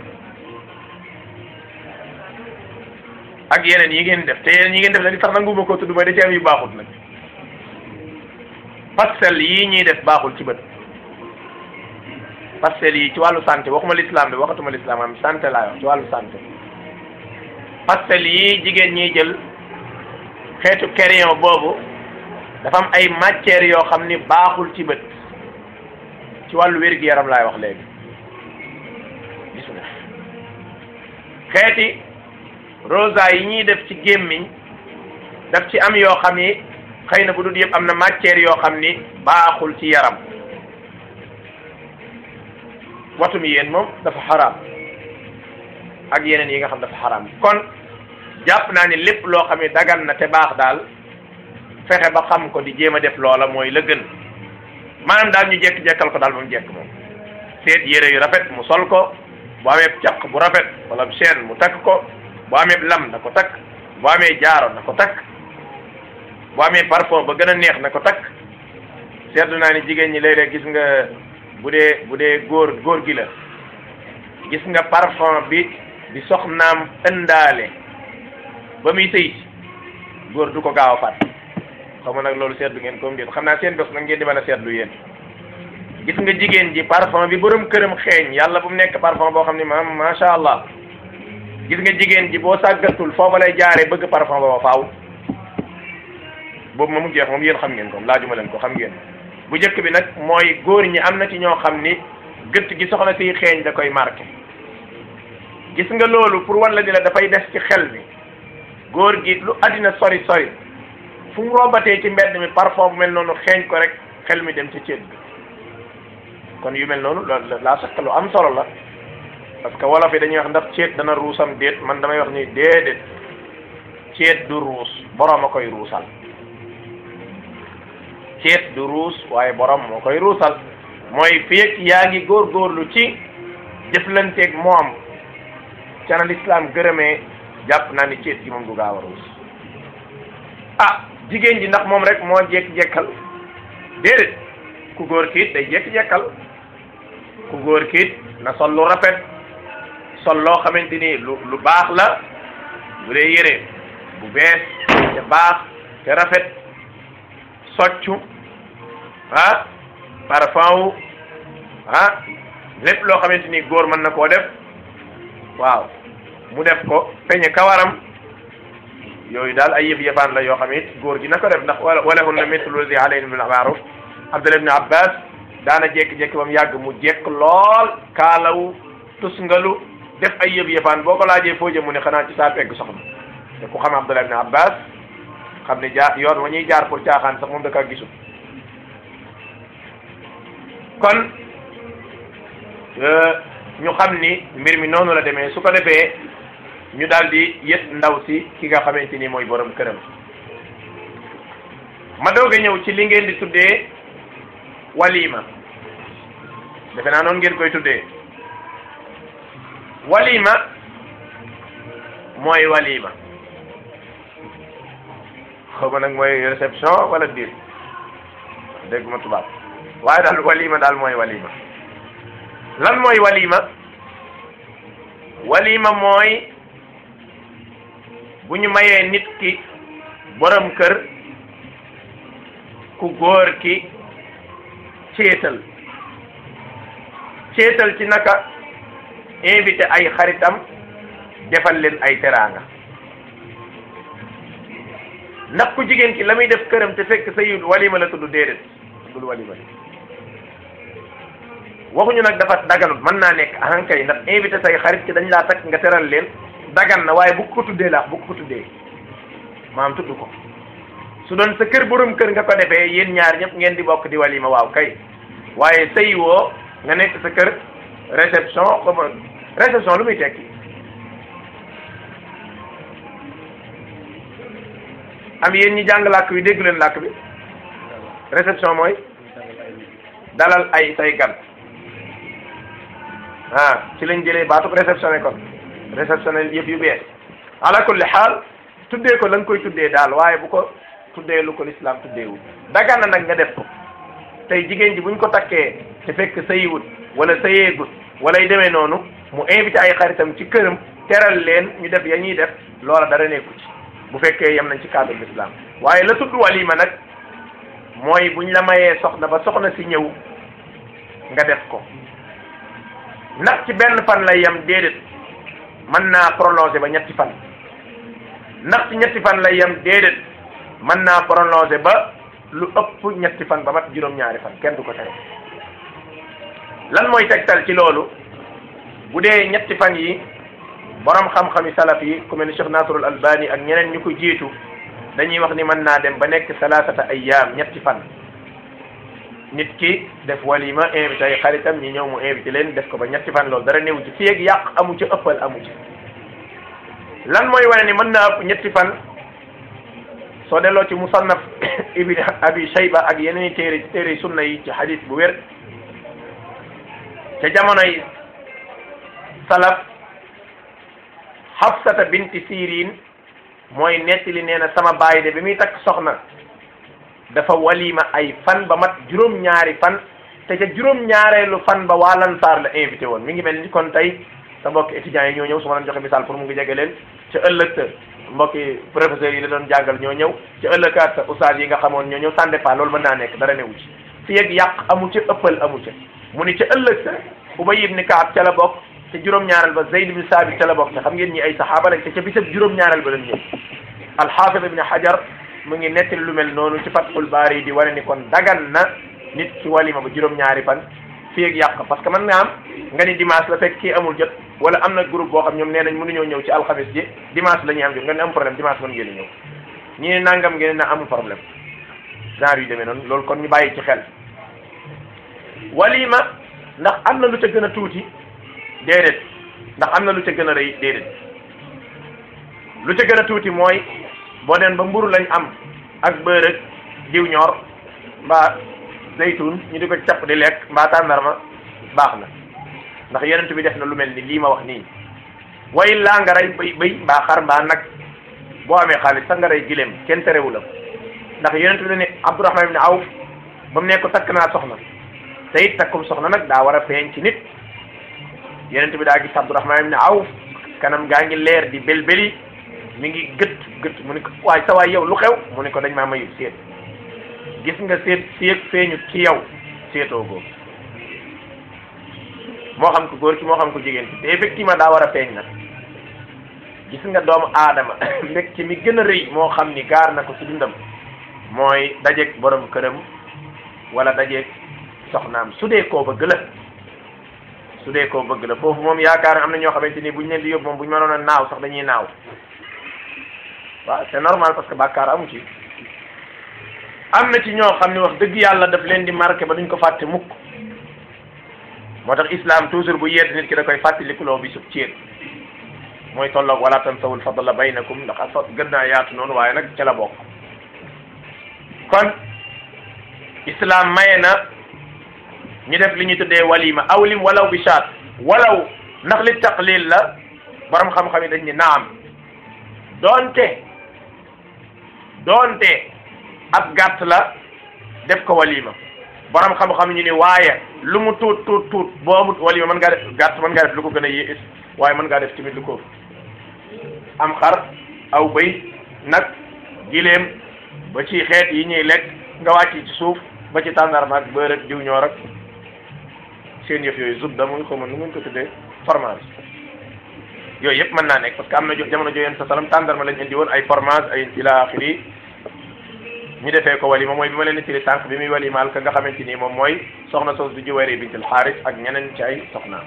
ak yeneen yi ngeen def te yeneen yi ngeen def la di tax nanguma ko tudd mooy da ci am yu baaxut nag pastel yii ñuy def baaxul ci bët pastel yi ci wàllu santé waxuma l'islam de waxatuma l'islam am santé laa wax ci wàllu santé pastel yii jigéen ñiy jël xeetu crayon boobu dafa am ay matières yoo xam ni baaxul ci bët ci wàllu wér-gu-yaram laay wax léegi gis nga xeeti rosa yi ñuy def ci gémmiñ daf ci am yoo xam ni xëy na bu dul yëpp am na matière yoo xam ni baaxul ci yaram watum yéen moom dafa xaraam ak yeneen yi nga xam dafa xaraam kon jàpp naa ni lépp loo xam ne dagan na te baax daal fexe ba xam ko di jéem a def loola mooy la gën maanaam daal ñu jekk-jekkal ko daal ba mu jekk moom seet yére yu rafet mu sol ko bu amee caq bu rafet wala chaîne mu takk ko bu amee lam na ko takk bu amee jaaro na ko takk bu amee parfum ba gën a neex na ko takk seetlu naa ni jigéen ñi léeg-léeg gis nga bu dee bu dee góor góor gi la gis nga parfum bi bi soxnaam ëndaale ba muy sëy góor du ko gaaw a fàtte xaw ma nag loolu seetlu ngeen comme déet xam naa seen bés nag ngeen di mën a seetlu yéen gis nga jigéen ji parfum bi borom këram xeeñ yàlla bu mu nekk parfum boo xam ne maam macha allah gis nga jigéen ji boo sàggatul foofa lay jaaree bëgg parfum ba faaw boobu moom jeex moom yéen xam ngeen ko laajuma leen ko xam ngeen bu njëkk bi nag mooy góor ñi am na ci ñoo xam ni gëtt gi soxna siy xeeñ da koy marqué gis nga loolu pour wan la ni la dafay des ci xel mi góor gi lu àddina sori sori fu mu robatee ci mbedd mi parfum bu mel noonu xeeñ ko rek xel mi dem ci ceet bi kon yu mel noonu loolu laa sakk lu am solo la parce que wolof yi dañuy wax ndax ceet dana ruusam déet man damay wax ni déedéet ceet du ruus borom a koy ruusal ceet du ruus waaye borom moo koy ruusal mooy fii yaa ngi góorgóorlu ci jëflanteeg moom ca na lislaam gërëmee jàpp naa ni ceet gi moom du gaaw a ruus ah jigéen ji ndax moom rek moo jekk-jekkal déedéet ku góor kiit day jekk-jekkal ku góor kiit na sol lu rafet sol loo xamante ni lu lu baax la bu dee yére bu bees te baax te rafet soccu ah parfum wu ah lépp loo xamante ni góor mën na koo def waaw mu def ko peñe kawaram yooyu daal ay yëf yëfaan la yoo xam it góor gi na ko def ndax wala wala hunna mithlu zi alayhim bil ma'ruf Abdullah ibn Abbas daana jékki-jékki ba mu yàgg mu jekk lool kaalawu tusngalu def ay yëf yëfaan boo ko laajee foo jëm mu ne xanaa ci saa pegg soxna te ku xam Abdullah ibn Abbas xam ne jaar yoon wa ñuy jaar pour caaxaan sax moom da kaa gisul kon ñu xam ni mbir mi noonu la demee su ko defee ñu daal di yët ndaw si ki nga xamante ni mooy borom këram ma doog a ñëw ci li ngeen di tuddee walima defe naa noonu ngeen koy tuddee walima mooy walima xaw ma nag mooy réception wala biir dégguma tubaab waaye daal walima daal mooy walima lan mooy walima walima mooy bu ñu mayee nit ki borom kër ku góor ki céetal céetal ci naka invité ay xaritam defal leen ay teraanga ndax ku jigéen ki la muy def këram te fekk sa yu walima la tudd déedéet tuddul walima waxuñu nag dafa daganut mën naa nekk ahankay ndax invité say xarit ci dañ laa takk nga teral leen dagan na waaye bu ko tuddee laax bu ko tuddee maam tudd ko su doon sa kër borom kër nga ko defee yéen ñaar ñëpp ngeen di bokk di walima waaw kay waaye sëy woo nga nekk sa kër réception comme réception lu muy tekki am yéen ñi jàng làkk bi déggu leen làkk bi réception mooy dalal ay say gan ah ci lañ jëlee baatub réceptionné kon réceptionné yëf yu bees ala kulli xaal tuddee ko la nga koy tuddee daal waaye bu ko tuddee lu ko lislaam tuddeewul dagan na nag nga def ko tey jigéen ji buñ ko takkee te fekk sëyiwut wala sëyeegut walay demee noonu mu invité ay xaritam ci këram teral leen ñu def ya ñuy def loola dara nekku ci bu fekkee yem nañ ci cadre l'islam waaye la tudd walima nag mooy buñ la mayee soxna ba soxna si ñëw nga def ko ndax ci benn fan lay yem déedéet mën naa prolongé ba ñetti fan ndax ci ñetti fan lay yem déedéet mën naa prolongé ba lu ëpp ñetti fan ba mat juróom-ñaari fan kenn du ko tere lan mooy tegtal ci loolu bu dee ñetti fan yi borom xam-xami salaf yi ku mel ni Cheikh Nasrul Albani ak ñeneen ñu ko jiitu dañuy wax ni mën naa dem ba nekk salaasata ayyaam ñetti fan nit ki def walima invité ay xaritam ñi ñëw mu invité leen def ko ba ñetti fan loolu dara néew ci fii ak yàq amu ci ëppal amu ci lan mooy wane ni mën naa ëpp ñetti fan soo delloo ci musannaf ibni abi shayba ak yeneen i téere téere sunna yi ci hadith bu wér ca jamonoy salaf Hafsata binti Sirin mooy nettali nee na sama baay de bi muy takk soxna dafa walima ay fan ba mat juróom-ñaari fan te ca juróom-ñaareelu fan ba waa Lansaar la invité woon mi ngi mel ni kon tey sa mbokki étudiants yi ñoo ñëw su ma leen joxe misaal pour mu ngi jege leen ca ëllëg sa mbokki professeurs yi la doon jàngal ñoo ñëw ca ëllëgaat sa ustaas yi nga xamoon ñoo ñëw sans départ loolu mën naa nekk dara newu ci fii ak yàq amu ca ëppal amu ca mu ni ca ëllëg sa Ubay ibn Kaab ca la bokk te juróom-ñaareel ba Zayd bin Saabit ca la bokk te xam ngeen ñi ay saxaaba lañ te ca bisab juróom-ñaareel ba lañ ñëw alxaafid ibn Hajar mu ngi nettali lu mel noonu ci Fathul Baari di wane ni kon dagan na nit ci walima ba juróom-ñaari fan fii ak yàq parce que man nga am nga ni dimanche la fekk kii amul jot wala am na groupe boo xam ñoom nee nañ mënuñoo ñëw ci alxamis ji dimanche la ñuy am jot nga ne am problème dimanche mën ngeen a ñëw ñi ne nangam ngeen na amul problème genre yu demee noonu loolu kon ñu bàyyi ci xel walima ndax am na lu ca gën a tuuti déedéet ndax am na lu ca gën a rëy déedéet lu ca gën a tuuti mooy boo den ba mburu lañ am ak bërëg diw ñor mbaa zaytun ñu di ko capp di lekk mbaa tàndarma baax na ndax yonent bi def na lu mel ni lii ma wax nii way laa nga rey bëy bëy mbaa xar mbaa nag boo amee xaalis sax nga rey gileem kenn terewu la ndax yonent bi da ne Abdurahman ibn Awf ba mu nekk ko takk naa soxna te it takkum soxna nag daa war a feeñ ci nit yonent bi daa gis Abdurahman ibn Awf kanam gaa ngi leer di belbeli mi ngi gët gët mu ne ko waaye sa waay yow lu xew mu ne ko dañ maa mayu seet gis nga seet seet feeñu ci yow seetoo góor moo xam ko góor ki moo xam ko jigéen ki te effectivement daa war a feeñ nag gis nga doomu aadama mbég ci mi gën a rëy moo xam ni gaar na ko ci dundam mooy dajeeg borom këram wala dajeeg soxnaam su dee koo bëgg la su dee koo bëgg la foofu moom yaakaar am na ñoo xamante ni buñ leen di yóbbu moom buñ mënoon a naaw sax dañuy naaw waaw c'est normal parce que bàkkaar amu ci am na ci ñoo xam ne wax dëgg yàlla daf leen di marqué ba duñ ko fàtte mukk moo tax islam toujours bu yedd nit ki da koy fàttalikuloo bi sub ceet mooy tolloog wala tansawul fadla baynakum ndax ak fa gën naa yaatu noonu waaye nag ca la bokk kon islam maye na ñu def li ñuy tuddee walima awlim walaw bi shaat walaw ndax li taqlil la borom xam-xam yi dañ ni naam doonte doonte ab gàtt la def ko walima borom xam-xam ñu ni waaye lu mu tuut tuut tuut boo amut walima mën ngaa def gàtt mën ngaa def lu ko gën a yées waaye mën ngaa def tamit lu ko am xar aw bëy nag gileem ba ci xeet yi ñuy lekk nga wàcc ci suuf ba ci tàndarma ak beurre ak diw ñoor ak seen yëf yooyu zubda muy xaw ma nu ngeen ko tuddee fromage yooyu yëpp mën naa nekk parce que am na jo jamono jooyeen sa salam tàndarma lañ indi woon ay fromage ay ila axiri ñu defee ko walima mooy bi ma leen di tiri tànk bi muy walimaal ka nga xamante ni moom mooy soxna soos du Juwayri bintul Xaaris ak ñeneen ci ay soxnaam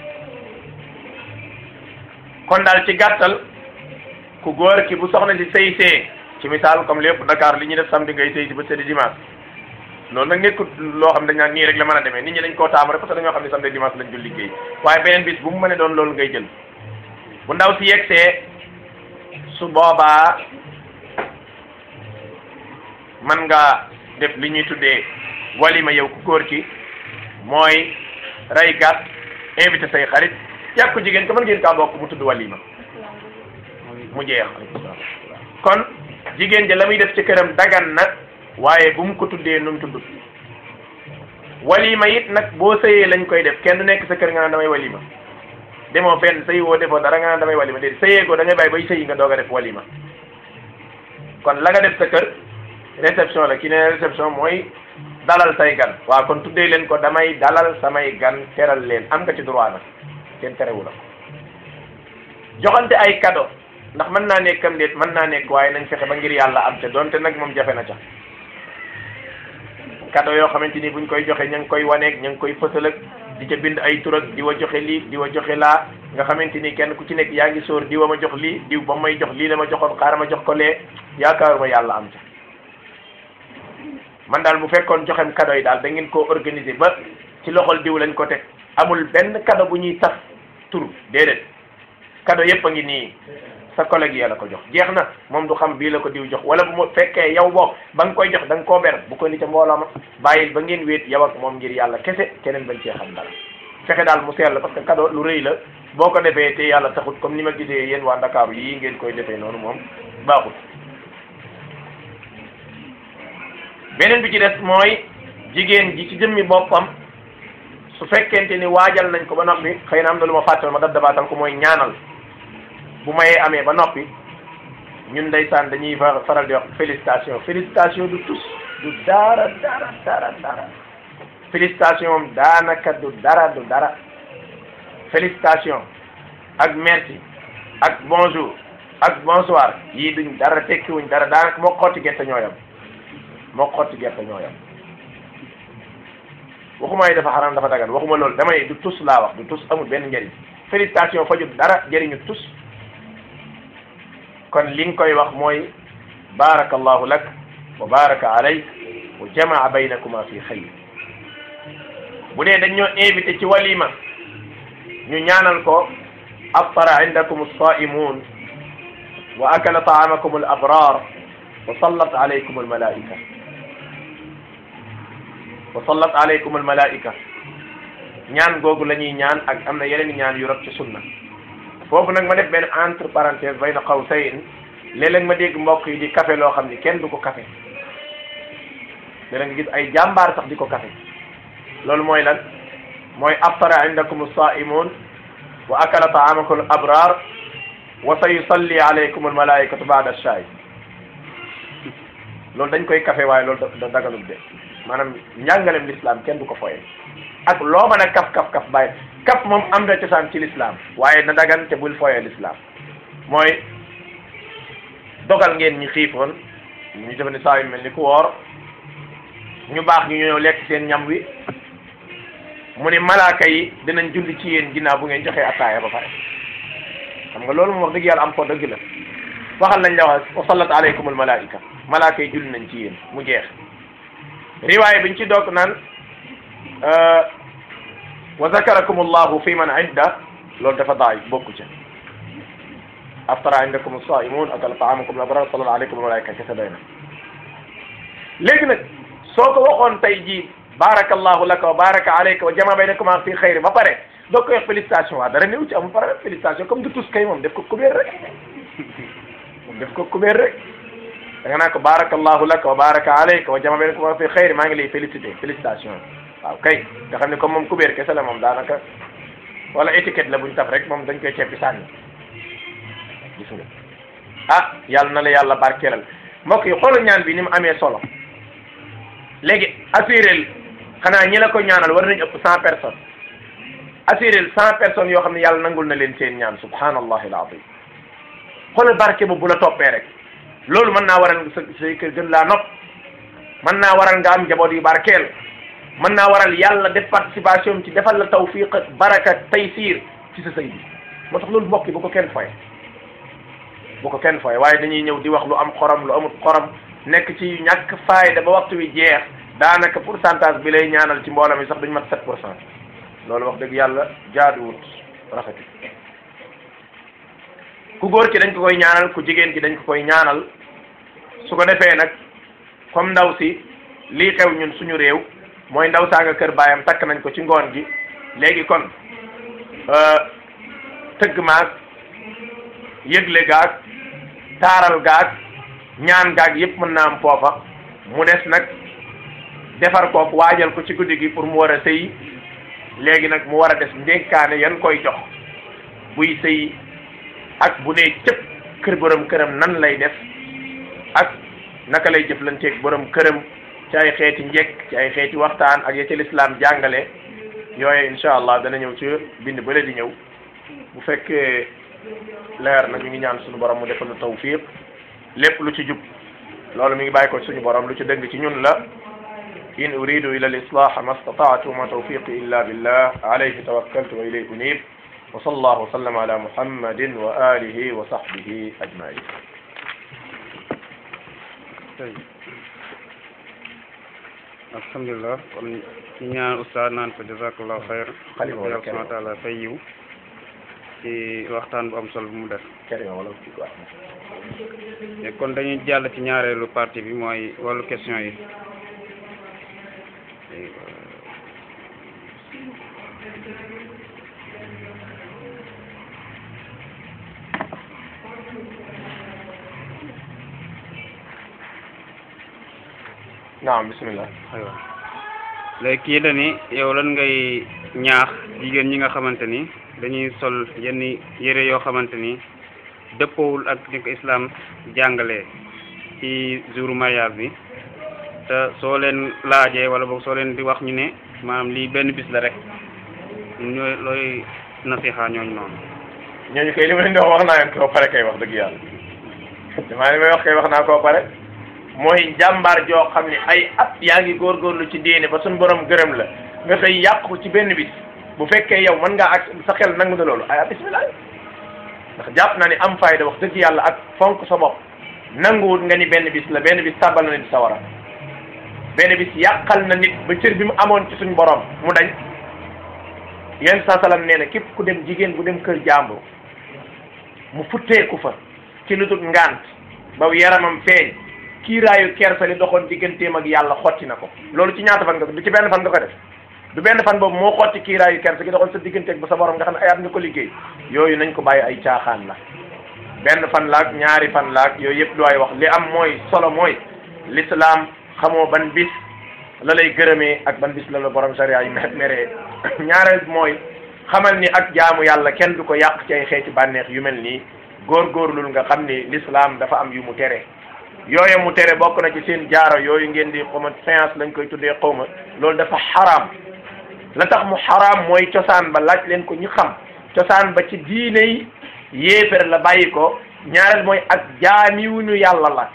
kon daal ci gàttal ku góor ki bu soxna si sëy see ci misaal comme lépp Dakar li ñuy def samedi ngay sëy si ba sedi dimanche loolu nag nekkut loo xam dañ naan nii rek la mën a demee nit ñi dañ koo taamu rek parce que dañoo xam ne samedi dimanche lañ dul liggéey waaye beneen bis bu mu mënee doon loolu ngay jël bu ndaw si yegsee su boobaa man nga def li ñuy tuddee walima yow ku góor ki mooy rey gàtt invité say xarit yàgg ko jigéen ko mën ngeen kaa bokk mu tudd walima mu jeex kon jigéen ja la muy def ci këram dagan na waaye bu mu ko tuddee nu mu tudd walima it nag boo sëyee lañ koy def kenn du nekk sa kër nga naan damay walima demoo fenn sëy woo defoo dara nga naan damay walima déedéet sëyee ko da ngay bàyyi bay sëyi nga doog a def walima kon la nga def sa kër réception la ki ne réception mooy dalal say gan waaw kon tuddee leen ko damay dalal samay gan teral leen am nga ci droit nag kenn terewu la joxante ay cadeau ndax mën naa nekk am déet mën naa nekk waaye nañ fexe ba ngir yàlla am ca donte nag moom jafe na ca cadeau yoo xamante ni buñ koy joxe ña ngi koy waneeg ña ngi koy fësal ak di ca bind ay tur ak di wa joxe lii di wa joxe laa nga xamante ni kenn ku ci nekk yaa ngi sóor diw ma jox lii diw ba may jox lii la ma joxoon xaaral ma jox ko lee yaakaaruma yàlla am ca man daal bu fekkoon joxem cadeau yi daal da ngeen koo organiser ba ci loxol diw lañ ko teg amul benn cadeau bu ñuy tas tur déedéet cadeau yépp a ngi nii sa collègue ya la ko jox jeex na moom du xam bii la ko diw jox wala bu mu fekkee yow boo ba nga koy jox da nga koo ber bu ko ni ca mbooloo ma bàyyil ba ngeen wéet yow ak moom ngir yàlla kese keneen bañ cee xam dara fexe daal mu sell parce que cadeau lu rëy la boo ko defee te yàlla taxut comme ni ma gisee yéen waa Ndakaaru yii ngeen koy defee noonu moom baaxut beneen bi ci des mooy jigéen ji ci jëmmi boppam su fekkente ni waajal nañ ko ba noppi xëy na am na lu ma fàttal ma dab dabaatal ko mooy ñaanal bu mayee amee ba noppi ñun ndeysaan dañuy faral di wax félicitation félicitation du tus du dara dara dara dara félicitation moom daanaka du dara du dara félicitation ak merci ak bonjour ak bonsoir yii duñ dara tekkiwuñ dara daanaka moo xotti gerte ñoo yam moo xotti gerte ñoo yam waxuma yi dafa xaram dafa dagan waxuma loolu damay du tus laa wax du tus amul benn njëriñ félicitation fajut dara jëriñu tus kon li nga koy wax mooy barakallahu lak wa baraka alayk wa jamaa baynakuma fi xayr bu dee dañ ñoo invité ci walima ñu ñaanal ko aftara indakum as-saimun wa akala taamakum al-abrar wa sallat alaykum al-malaika wa sallat alaykum al-malaika ñaan googu la ñuy ñaan ak am na yeneen ñaan yu rot ci sunna foofu nag ma def benn entre parenthèse bayna qawsayn léeg-léeg ma dégg mbokk yi di café loo xam ni kenn du ko café léeg nga gis ay jàmbaar sax di ko café loolu mooy lan mooy aftara indakum as-saimun wa akala taamakum al-abrar wa sa yusalli alaykum al-malaikatu ba'da ash-sha'i loolu dañ koy café waaye loolu da daganul de maanaam njàngalem l'islam kenn du ko foye ak loo mën a kaf kaf kaf bàyyi kaf moom am na cosaan ci l'islam waaye na dagan te bul foye l'islam mooy dogal ngeen ñi xiifoon ñu defe ne saa yu mel ni ku woor ñu baax ñu ñëw lekk seen ñam wi mu ne malaaka yi dinañ julli ci yéen ginnaaw bu ngeen joxee attaaya ba pare xam nga loolu moom wax dëgg yàlla am ko dëgg la waxal nañ la wax wa sallat alaykum al malaika malaaka yi julli nañ ci yéen mu jeex riwaaya biñ ci doog naan wa zakarakum allahu fi man idda loolu dafa daay bokku ca aftara indakum as-saimun akala taamakum al-abrar sallallahu alaykum wa malaika kese doy na léegi nag soo ko waxoon tey jii barakallahu laka wa baraka alayka wa jama baynakuma fi xayri ba pare doo koy wax félicitation waa dara néew ci amul problème félicitation comme du tus kay moom def ko kubéer rek moom def ko kubéer rek da nga naan ko barakallahu laka wa baraka alayka wa jama baynakuma fi xayri maa ngi lay félicité félicitation waaw kay nga xam ne comme moom kubéer kese la moom daanaka wala étiquette la buñ taf rek moom dañ koy ceppi sànni gis nga ah yàlla na la yàlla barkeelal mbokk yi xoolal ñaan bi ni mu amee solo léegi assurel xanaa ñi la ko ñaanal war nañ ëpp cent personnes assurel cent personnes yoo xam ne yàlla nangul na leen seen ñaan subhanallahi alazim xoolal barke bu bu la toppee rek loolu mën naa waral sa say kër gën laa nopp mën naa waral nga am njaboot yu barkeel mën naa waral yàlla def participation ci defal la tawfiq ak baraka taysir ci sa sëy bi moo tax loolu mbokk yi bu ko kenn foye bu ko kenn foye waaye dañuy ñëw di wax lu am xorom lu amut xorom nekk ci ñàkk faayda ba waxtu wi jeex daanaka pourcentage bi lay ñaanal ci mbooloo mi sax duñ mat sept pour cent loolu wax dëgg yàlla jaaduwut rafetul ku góor ki dañ ko koy ñaanal ku jigéen ki dañ ko koy ñaanal su ko defee nag comme ndaw si lii xew ñun suñu réew mooy ndaw saa nga kër baayam takk nañ ko ci ngoon gi léegi kon tëgg maag yëgle gaag taaral gaag ñaan gaag yëpp mën naa am foofa mu des nag defar kook waajal ko ci guddi gi pour mu war a sëyi léegi nag mu war a des ndénkaane yan koy jox buy sëyi ak bu dee cëpp kër borom këram nan lay def ak naka lay jëflanteeg borom këram ci ay xeeti njekk ci ay xeeti waxtaan ak ya ci lislaam jàngale yooyu incha allah dana ñëw ci bind bële di ñëw bu fekkee leer na ñu ngi ñaan suñu borom mu defal lu tawfiq lépp lu ci jub loolu mi ngi bàyyi ko suñu borom lu ci dëng ci ñun la in uridu ila al islah ma stata'tu ma tawfiqi illa billah alayhi tawakkaltu wa ilayhi unib wa sallallahu wa sallam ala muhammadin wa alihi wa sahbihi ajmain alhamdulillah kon ci ñaan ustaad naan ko jazakallahu xayr Xalima wala yàlla subhanahu wa taala fay yiw ci waxtaan bu am solo bu mu def kerima wala ci quoi te kon dañuy jàll ci ñaareelu partie bi mooy wàllu question yi naam bismillah aywa léegi kii la ni yow lan ngay ñaax jigéen ñi nga xamante ni dañuy sol yenn yére yoo xamante ni dëppoowul ak ni ko islam jàngalee ci jour mariage bi te soo leen laajee wala boog soo leen di wax ñu ne maanaam lii benn bis la rek ñooy looy nasiha ñooñu noonu ñooñu kay li ma leen di wax wax naa leen koo pare kay wax dëgg yàlla damaa li may wax kay wax naa koo pare mooy jàmbaar joo xam ne ay at yaa ngi góorgóorlu ci diine ba suñ borom gërëm la nga xëy yàq ko ci benn bis bu fekkee yow mën ngaa ak sa xel nangu na loolu ay bismillah ndax jàpp naa ni am fayda wax dëgg yàlla ak fonk sa bopp nanguwut nga ni benn bis la benn bis tàbbal na nit sa wara benn bis yàqal na nit ba cër bi mu amoon ci suñ borom mu dañ yenn saa salaam nee na képp ku dem jigéen bu dem kër jàmbur mu futteeku fa ci lu dul ngant ba yaramam feeñ kiiraayu kersa li doxoon digganteem ak yàlla xotti na ko loolu ci ñaata fan nga ko du ci benn fan nga ko def du benn fan boobu moo xotti kiiraayu kersa gi doxoon sa digganteeg ba sa borom nga xam ne ay at nga ko liggéey yooyu nañ ko bàyyi ay caaxaan la benn fan laak ñaari fan laak yooyu yëpp du ay wax li am mooy solo mooy l'islam xamoo ban bis la lay gërëmee ak ban bis la la borom sariya yi mer meree ñaareel mooy xamal ni ak jaamu yàlla kenn du ko yàq ci ay xeeti bànneex yu mel nii góorgóorlul nga xam ni l'islam dafa am yu mu tere yooyu mu tere bokk na ci seen jaaro yooyu ngeen di xawma séance lañ koy tuddee xawma loolu dafa xaraam la tax mu xaraam mooy cosaan ba laaj leen ko ñu xam cosaan ba ci diine yi yéefér la bàyyi ko ñaareel mooy ak jaamiwuñu yàlla la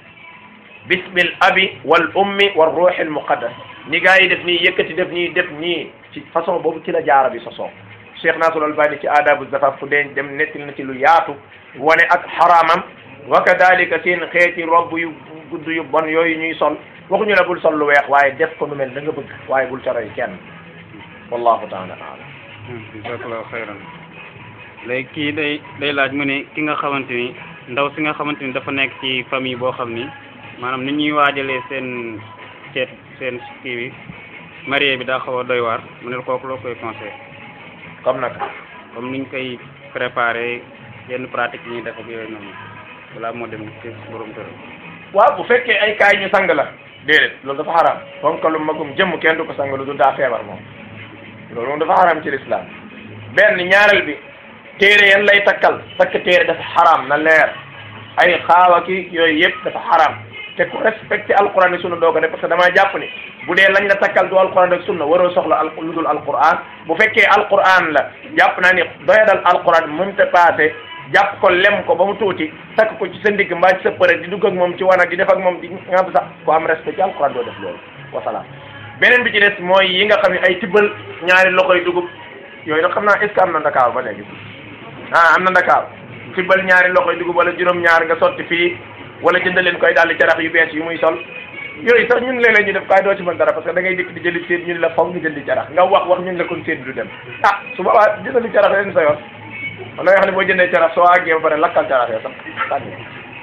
bismil abi wal ummi wal ruuxil muqaddas ni gaa yi def nii yëkkati def nii def nii ci façon boobu ci la jaara bi sosoo Cheikh Nasrul Albani ci aadabu zafaf fu deen dem nettil na ci lu yaatu wane ak xaraamam wa kadalika seen xeeti robb yu gudd yu bon yooyu ñuy sol waxuñu la bul sol lu weex waaye def ko nu mel da nga bëgg waaye bul ca roy kenn wallahu taala alam jazakallahu xayran léegi kii day day laaj mu ne ki nga xamante ni ndaw si nga xamante ni dafa nekk ci famille boo xam ni maanaam ni ñuy waajalee seen ceet seen kii bi marié bi daa xaw a doy waar mu ne kooku loo koy conseil comme nag comme niñ koy préparé yenn pratique yi ñuy def ak yooyu noonu balaa moo dem ci borom kër waaw bu fekkee ay kaay ñu sang la déedéet loolu dafa xaraam fonkalu magum jëmm kenn du ko sang lu du daa feebar moom loolu moom dafa xaraam ci lislaam benn ñaareel bi téere yan lay takkal takk téere dafa xaraam na leer ay xaawa ki yooyu yëpp dafa xaraam te ku respecté alquran ak sunna doo ko def parce que damaa jàpp ni bu dee lañ la takkal du alquran ak sunna waroo soxla al lu dul alquran bu fekkee alquran la jàpp naa ni doyadal alquran mënut a passé jàpp ko lem ko ba mu tuuti takk ko ci sa ndigg mbaa ci sa përë di dugg ak moom ci wanag di def ak moom di nga sax ko am respect ci alquran doo def loolu wasalaam beneen bi ci des mooy yi nga xam ne ay tibbal ñaari loxoy dugub yooyu nag xam naa est ce que am na Dakar ba léegi ah am na Dakar tibbal ñaari loxoy dugub wala juróom-ñaar nga sotti fii wala jënd leen koy daal di carax yu bees yu muy sol yooyu sax ñun léeg-léeg ñu def kaay doo ci mën dara parce que da ngay dikk di jëli séet ñun la foog nga jëndi carax nga wax wax ñun la kon séet du dem ah su boobaa jëndali carax leen sa yoon man da nga xam ne boo jëndee carax soo àggee ba pare lakkal carax yoo sax sànni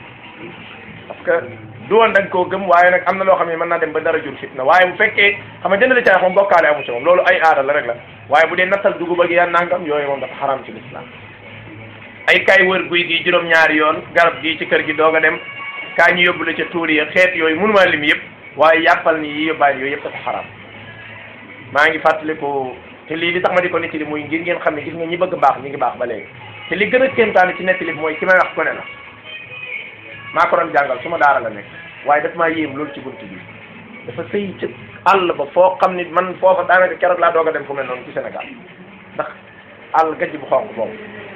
parce que du woon da nga koo gëm waaye nag am na loo xam ne mën naa dem ba dara jur fitna waaye bu fekkee xam nga jëndali carax moom bokkaale amu ci moom loolu ay aada la rek la waaye bu dee nattal dugub ak yaa nangam yooyu moom dafa xaram ci lislaam ay kay wër guy gi juróom-ñaari yoon garab gi ci kër gi doog a dem kaa ñu yóbbu la ca tuur yi xeet yooyu mënuma lim yëpp waaye yàppal ni yi yóbbaale yooyu yëpp dafa xaram maa ngi fàttaliku te lii li tax ma di ko nettali muy ngir ngeen xam ne gis nga ñi bëgg baax ñi ngi baax ba léegi te li gën a kéemtaane ci nettali bi mooy ki may wax ko ne la maa ko doon jàngal su ma daara la nekk waaye daf maa yéem loolu ci bunt bi dafa sëy ci àll ba foo xam ni man foofa daanaka keroog laa doog a dem fu mel noonu ci Sénégal ndax àll gajj bu xonq boobu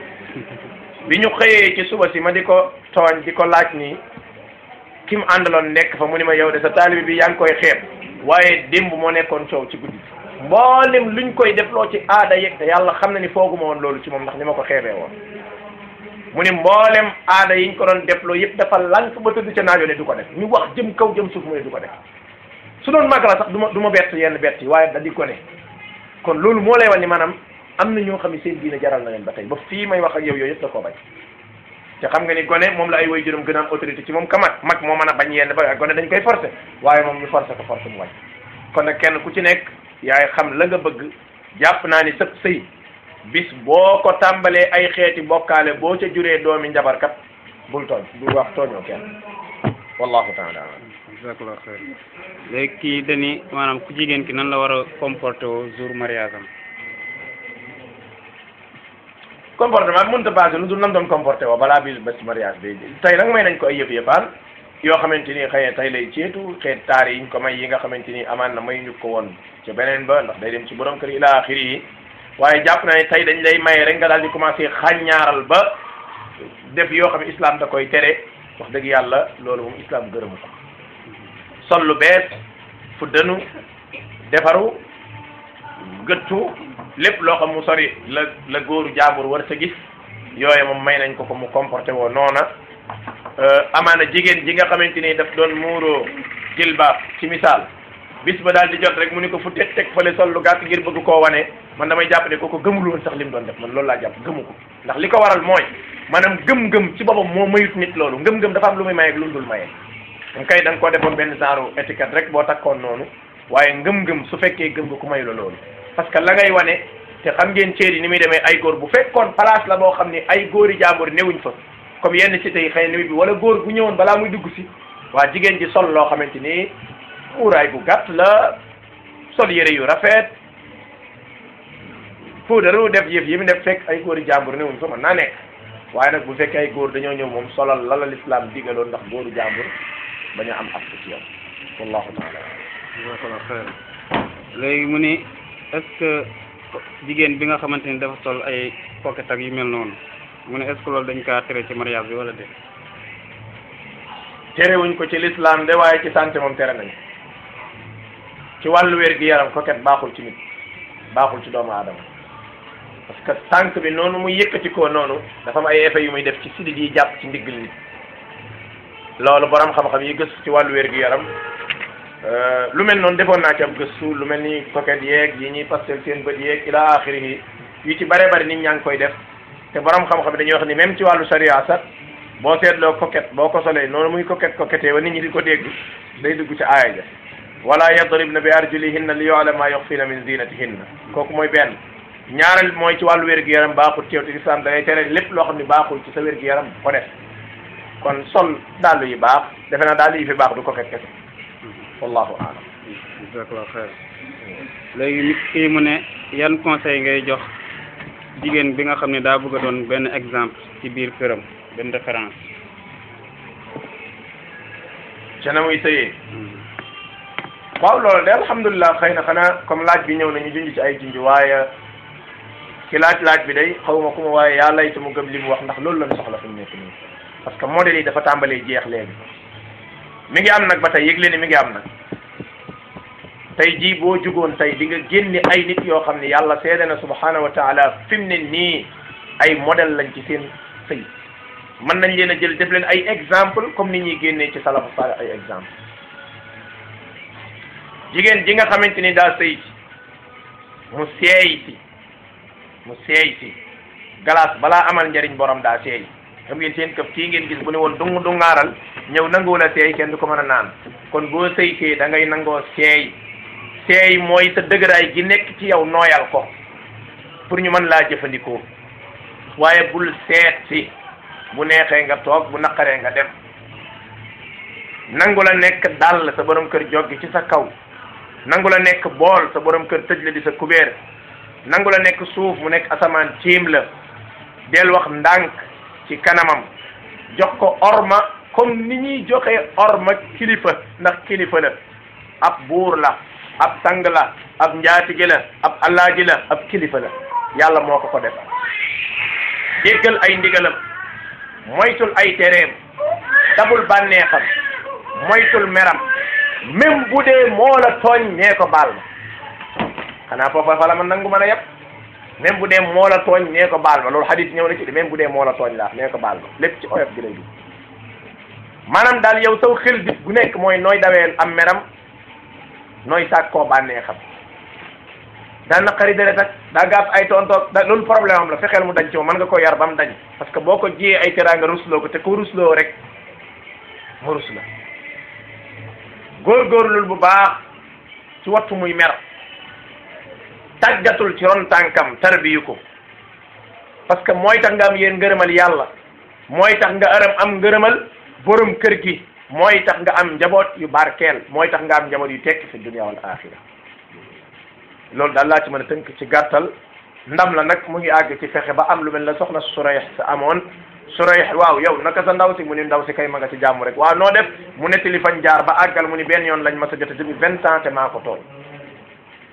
bi ñu xëyee ci suba si ma di ko tooñ di ko laaj nii ki mu àndaloon nekk fa mu ni ma yow de sa taalibi bi yaa ngi koy xeeb waaye démb moo nekkoon coow ci guddi mboolem luñ koy defloo ci aada yeeg te yàlla xam na ni fooguma woon loolu ci moom ndax ni ma ko xeebee woon mu ni mboolem aada yiñ ko doon defloo yëpp dafa lank ba tëdd ca naajoo ne du ko def ñu wax jëm kaw jëm suuf mu ne du ko def su doon màgg la sax du ma du ma bett yenn bett yi waaye da di ko ne kon loolu moo lay wan ni maanaam am na ñoo xam ne seen diine jaral na leen ba tey ba fii may wax ak yow yooyu yëpp da koo bañ te xam nga ni gone moom la ay way juróom gën a am autorité ci moom ka mag mag moo mën a bañ yenn ba gone dañ koy forcé waaye moom ñu forcé ko forcé mu wàcc kon nag kenn ku ci nekk yaay xam la nga bëgg jàpp naa ni sëb sëy bis boo ko tàmbalee ay xeeti bokkaale boo ca juree doomi njabarkat bul tooñ bul wax tooñoo kenn wallahu taala jazakallahu xayr léegi kii dañi maanaam ku jigéen ki nan la war a comporté woo jour mariage am comportement bi mënut a basé lu dul nam doon comporté woo balaa bi bés mariage bi tey nag may nañ ko ay yëf yëfaan yoo xamante ni xëy na tey lay ceetu xeet taar yiñ ko may yi nga xamante ni amaan na may ñu ko woon ca beneen ba ndax day dem ci borom kër yi ila axiri yi waaye jàpp na ne tey dañ lay maye rek nga daal di commencé xàññaaral ba def yoo xam ne islam da koy tere wax dëgg yàlla loolu moom islam gërëmu ko sol lu bees fu dënu defaru gëttu lépp loo xam mu sori la la góoru jaambur war sa gis yooye moom may nañ ko ko mu comporté woo noona amaana jigéen ji nga xamante ni daf doon muuroo jilbaab ci misaal bis ba daal di jot rek mu ni ko fu teg teg fële sol lu gàtt ngir bëgg koo wane man damay jàpp ne kooku gëmul woon sax li mu doon def man loolu laa jàpp gëmu ko ndax li ko waral mooy maanaam gëm-gëm ci boppam moo mayut nit loolu ngëm-ngëm dafa am lu muy maye ak lu mu dul maye moom kay da nga koo defoon benn genre étiquette rek boo takkoon noonu waaye ngëm-ngëm su fekkee gëm nga ku mayu la loolu parce que la ngay wane te xam ngeen ceer yi ni muy demee ay góor bu fekkoon place la boo xam ni ay góori jàmbur newuñ fa comme yenn cité yi xëy na bi wala góor bu ñëwoon balaa muy dugg si waa jigéen ji sol loo xamante ni muuraay bu gàtt la sol yére yu rafet puudaru def yëf yi mu def fekk ay góori jàmbur newuñ fa mën naa nekk waaye nag bu fekkee ay góor dañoo ñëw moom solal la la lislaam digaloon ndax góoru jàmbur bañ a am accès ci yow wallahu taala jazakallah xeer léegi mu ni est-ce que jigéen bi nga xamante ni dafa sol ay pocket ak yu mel noonu mu ne est-ce que loolu dañ kaa tere ci mariage bi wala déet terewuñ ko ci l'islam de waaye ci santé moom tere nañ ci wàllu wér gi yaram coquette baaxul ci nit baaxul ci doomu aadama parce que tànk bi noonu muy yëkkati ko noonu dafa am ay effets yu muy def ci sidit yi jàpp ci ndiggal nit loolu borom xam-xam yi gëstu ci wàllu wér gi yaram lu mel noonu defoon naa ci ab gëstu lu mel ni coquette yeeg yi ñuy pastel seen bët yeeg ila axiri yu ci bare bari nit ñaa ngi koy def te borom xam-xam dañuy wax ni même ci wàllu sharia sax boo seetloo coquette boo ko solee noonu muy coquette coquette wa nit ñi di ko dégg day dugg ci aaya ja wala yadribna bi arjulihinna li yu'lama ma yukhfina min zinatihinna kooku mooy benn ñaareel mooy ci wàllu wér-gu-yaram baaxul ci yow te islam da ngay tere lépp loo xam ne baaxul ci sa wér-gu-yaram ko def kon sol dàll yi baax defe naa dàll yi fi baax du coquette kese wallahu a'lam jazakallah xeer léegi nit kii mu ne yan conseil ngay jox jigéen bi nga xam ne daa bëgg a doon benn exemple ci biir këram benn référence ca na muy sëyee waaw loolu de alhamdulilah xëy na xanaa comme laaj bi ñëw na ñu junj ci ay junj waaye ki laaj laaj bi day xawma ku ma waaye yaa laytu mu gëm li mu wax ndax loolu lañ soxla fi mu nekk nii parce que modèle yi dafa tàmbalee jeex léegi mi ngi am nag ba tey yëgle ni mi ngi am nag tey jii boo jugoon tey di nga génne ay nit yoo xam ne yàlla seede na subhanahu wa taala fi mu ne nii ay modèle lañ ci seen sëy mën nañ leen a jël def leen ay exemple comme ni ñuy génnee ci salafu salih ay exemple jigéen ji nga xamante ni daa sëy si mu seey si mu seey si glace balaa amal njariñ borom daa seey xam ngeen seen këf kii ngeen gis bu ne woon dung dungaaral ñëw nanguwul a seey kenn du ko mën a naan kon boo sëy see da ngay nangoo seey seey mooy sa dëgëraay gi nekk ci yow nooyal ko pour ñu mën laa jëfandikoo waaye bul seet si bu neexee nga toog bu naqaree nga dem nangu la nekk dàll sa borom kër joggi ci sa kaw nangu la nekk bool sa borom kër tëj la di sa kubéer nangu la nekk suuf mu nekk asamaan tiim la del wax ndànk ci kanamam jox ko orma comme ni ñuy joxe orma kilifa ndax kilifa la ab buur la ab sang la ab njaatige la ab allaaji la ab kilifa la yàlla moo ko ko def déggal ay ndigalam moytul ay tereem dabul bànneexam moytul meram même bu dee moo la tooñ nee ko baal ma xanaa foofa fa la man nangu mën a yëpp même bu dee moo la tooñ nee ko baal ma loolu hadith ñëw na ci de même bu dee moo la tooñ laa nee ko baal ma lépp ci oyof gi lay dugg maanaam daal yow saw xel bis bu nekk mooy nooy dawee am meram nooy sàkkoo bànneexam daa naqari deret ak daa gaaf ay tontoog da loolu problème am la fexeel mu dañ ci moom mën nga ko yar ba mu dañ parce que boo ko jiyee ay teraanga rusloo ko te ko rusloo rek mu rus la góorgóorlul bu baax ci wattu muy mer tàggatul ci ron tànkam tarbiyu ko parce que mooy tax nga am yéen ngërëmal yàlla mooy tax nga aram am ngërëmal borom kër gi mooy tax nga am njaboot yu barkeel mooy tax nga am njaboot yu tekki fi dunya wal axira loolu daal laa ci mën a tënk ci gàttal ndam la nag mu ngi àgg ci fexe ba am lu mel ne soxna Surayx sa amoon Surayx waaw yow naka sa ndaw si mu ni ndaw si kay ma nga ci jàmm rek waaw noo def mu nettali fañ jaar ba àggal mu ni benn yoon lañ ma sa jot depuis vingt ans te maa ko tooñ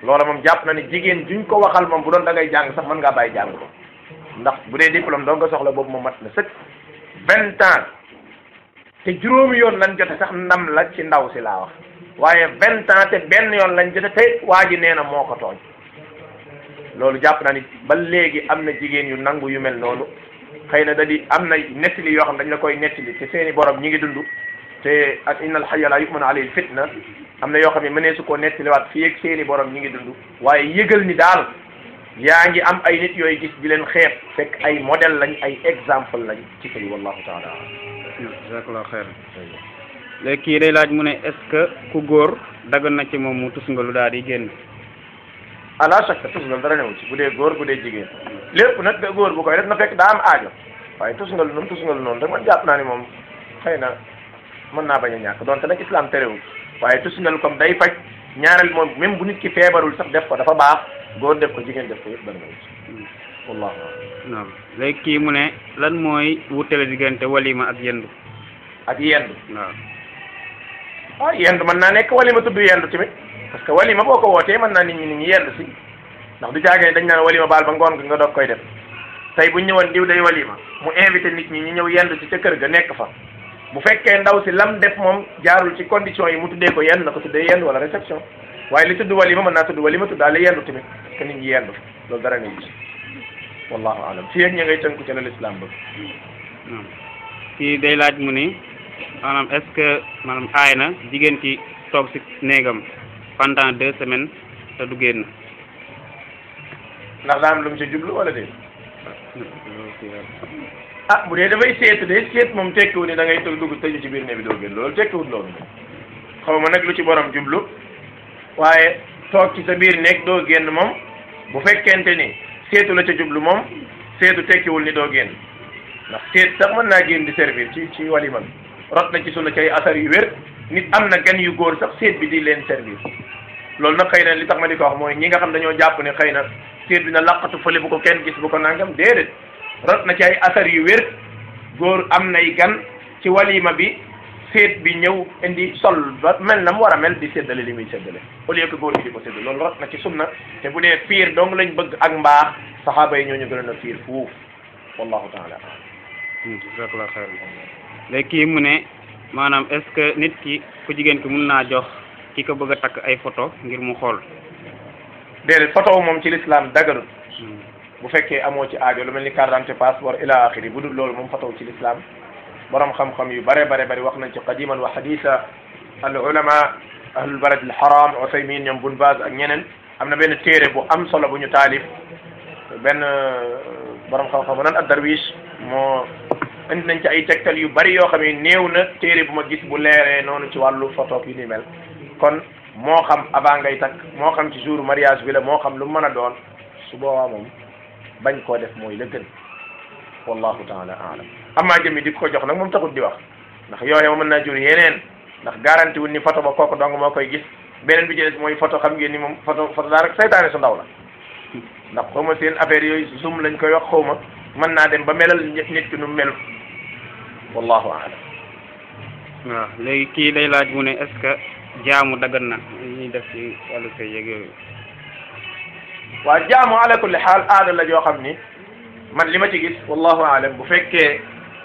loola moom jàpp na ni jigéen juñ ko waxal moom bu doon da ngay jàng sax mën ngaa bàyyi jàng ko ndax bu dee diplôme doo nga soxla boobu moom mat na sëkk vingt ans te juróomi yoon lañ jote sax ndam la ci ndaw si laa wax waaye vingt ans te benn yoon lañ jote te waa ji nee na moo ko tooñ loolu jàpp naa ni ba léegi am na jigéen yu nangu yu mel noonu xëy na da di am na nettali yoo xam dañ la koy nettali te seeni borom ñi ngi dund te ak inna al hayya la yumanu alayhi fitna am na yoo xam ne mënee su koo nettaliwaat fii ak seeni borom ñi ngi dund waaye yëgal ni daal yaa ngi am ay nit yooyu gis di leen xeeb fekk ay modèle lañ ay exemple lañ ci sëy wallahu taala jazakallahu xeer léegi kii day laaj mu ne est-ce que ku góor dagan na ci moom mu tus nga lu daal di génn ala shakka tusngal dara newu ci bu dee góor bu dee jigéen lépp nag da góor bu koy def na fekk daa am aajo waaye tusngal noonu tusngal noonu rek man jàpp naa ni moom xëy na mën naa bañ a ñàkk donte nag islam terewul waaye tusngal comme day faj ñaareel moom même bu nit ki feebarul sax def ko dafa baax góor def ko jigéen def ko yëpp dara newu ci wallahu a'lam naam léegi kii mu ne lan mooy wutale diggante walima ak yendu ak yendu waaw ah yendu mën naa nekk walima tudd yendu tamit parce que walima boo ko wootee mën naa nit ñi nit ñi yendu si ndax du caagee dañ naan walima baal ba ngoon nga doog koy def tey bu ñu ñëwoon diw day walima mu invité nit ñi ñu ñëw yendu ci ca kër ga nekk fa bu fekkee ndaw si lam def moom jaarul ci condition yi mu tuddee ko yendu na ko tuddee yendu wala réception waaye li tudd walima mën naa tudd walima tuddaale yendu tamit parce que nit ñi yendu loolu dara ne ci wallahu alam fii ak ña ngay tënku ci la l'islam bëgg naam kii day laaj mu ni maanaam est-ce que maanaam aay na jigéen ki toog si néegam pendant deux semaines te du génn ndax daa am lu mu ci jublu wala déet ah bu dee dafay seetu de seet moom tekkiwul ni da ngay tël dugg tëju ci biir ne bi doo génn loolu tekkiwul loolu xaw ma nag lu ci borom jublu waaye toog ci sa biir nekk doo génn moom bu fekkente ni seetu la ca jublu moom seetu tekkiwul ni doo génn ndax seet sax mën naa génn di servir ci ci walima bi rot na ci sunna ci ay asar yu wér nit am na gan yu góor sax seet bi di leen servir loolu nag xëy na li tax ma di ko wax mooy ñi nga xam dañoo jàpp ne xëy na seet bi na laqatu fële bu ko kenn gis bu ko nangam déedéet rot na ci ay asar yu wér góor am nay gan ci walima bi seet bi ñëw indi sol ba mel na mu war a mel di séddale li muy séddale au lieu que góor gi di ko séddale loolu rot na ci sunna te bu dee fiir dong lañ bëgg ak mbaax saxaaba yi ñooñu gën a fiir fuuf wallahu taala jazakallahu xeer léegi kii mu ne maanaam est-ce que nit ki ku jigéen ki mun naa jox ki ko bëgg a takk ay photo ngir mu xool déedéet photo moom ci l'islam daganut bu fekkee amoo ci aajo lu mel ni carte d'identité passeport ila axiri bu dul loolu moom photo ci l'islam borom xam-xam yu bare bare bari wax nañ ci qadiman wa haditha al ulama ahlul balad al haram Usaymin ñoom Bun Baz ak ñeneen am na benn téere bu am solo bu ñu taalif benn borom xam-xam nan ad darwish moo indi nañ ci ay tegtal yu bari yoo xam ne néew na téere bu ma gis bu leeree noonu ci wàllu photo yu ni mel kon moo xam avant ngay takk moo xam ci jour mariage bi la moo xam lu mën a doon su boobaa moom bañ koo def mooy la gën wallahu taala alam amaa jëmi di ko jox nag moom taxut di wax ndax yooye ma mën naa jur yeneen ndax garanti wul ni photo ba kooku dong moo koy gis beneen bi ci des mooy photo xam ngeen ni moom photo photo daa rek saytaane su ndaw la ndax xaw ma seen affaire yooyu zoom lañ koy wax xaw ma mën naa dem ba melal nit ki nu melu wallahu alam waaw léegi kii day laaj mu ne est-ce que jaamu dagan na ñuy def ci wàllu sëy yeeg yooyu waa jaamu ala kulli xaal aada la joo xam ni man li ma ci gis wallahu alam bu fekkee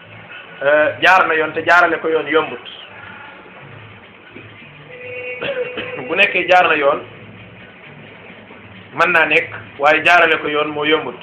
jaar na yoon te jaarale ko yoon yombut bu nekkee jaar na yoon mën naa nekk waaye jaarale ko yoon moo yombut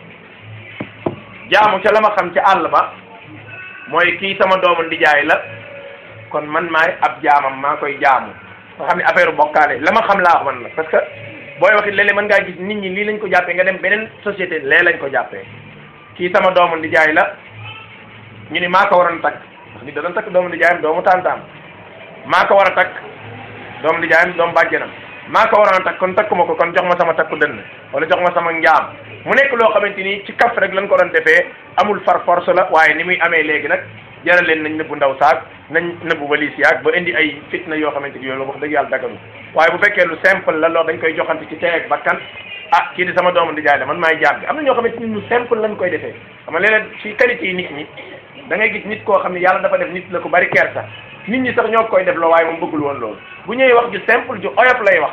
jaamu ca la ma xam ci àll ba mooy kii sama doomu ndijaay la kon man maay ab jaamam maa koy jaamu nga xam ne affaire bokkaale la ma xam laa wax man la parce que booy waxit léeg-léeg mën ngaa gis nit ñi lii lañ ko jàppee nga dem beneen société lee lañ ko jàppee kii sama doomu ndijaay la ñu ni maa ko waroon takk ndax nit da doon takk doomu ndijaayam doomu tantaam maa ko war a takk doomu ndijaayam doomu bàjjenam maa ko waroon a takk kon takkuma ko kon jox ma sama takku dënn wala jox ma sama njaam mu nekk loo xamante ni ci kaf rek lañ ko doon defee amul far force la waaye ni muy amee léegi nag jaral leen nañ nëbbu ndaw saak nañ nëbbu walis yaag ba indi ay fitna yoo xamante ni yooyu wax dëgg yàlla daganu waaye bu fekkee lu simple la loolu dañ koy joxante ci tey ak bakkan ah kii di sama doomu ndijaay la man maay jaam bi am na ñoo xamante ni lu simple lañ koy defee xam nga léeg-léeg ci qualité yi nit ñi da ngay gis nit koo xam ne yàlla dafa def nit la ko bari kersa nit ñi sax ñoo koy def loo waaye moom bëggul woon loolu bu ñëwee wax ju simple ju oyof lay wax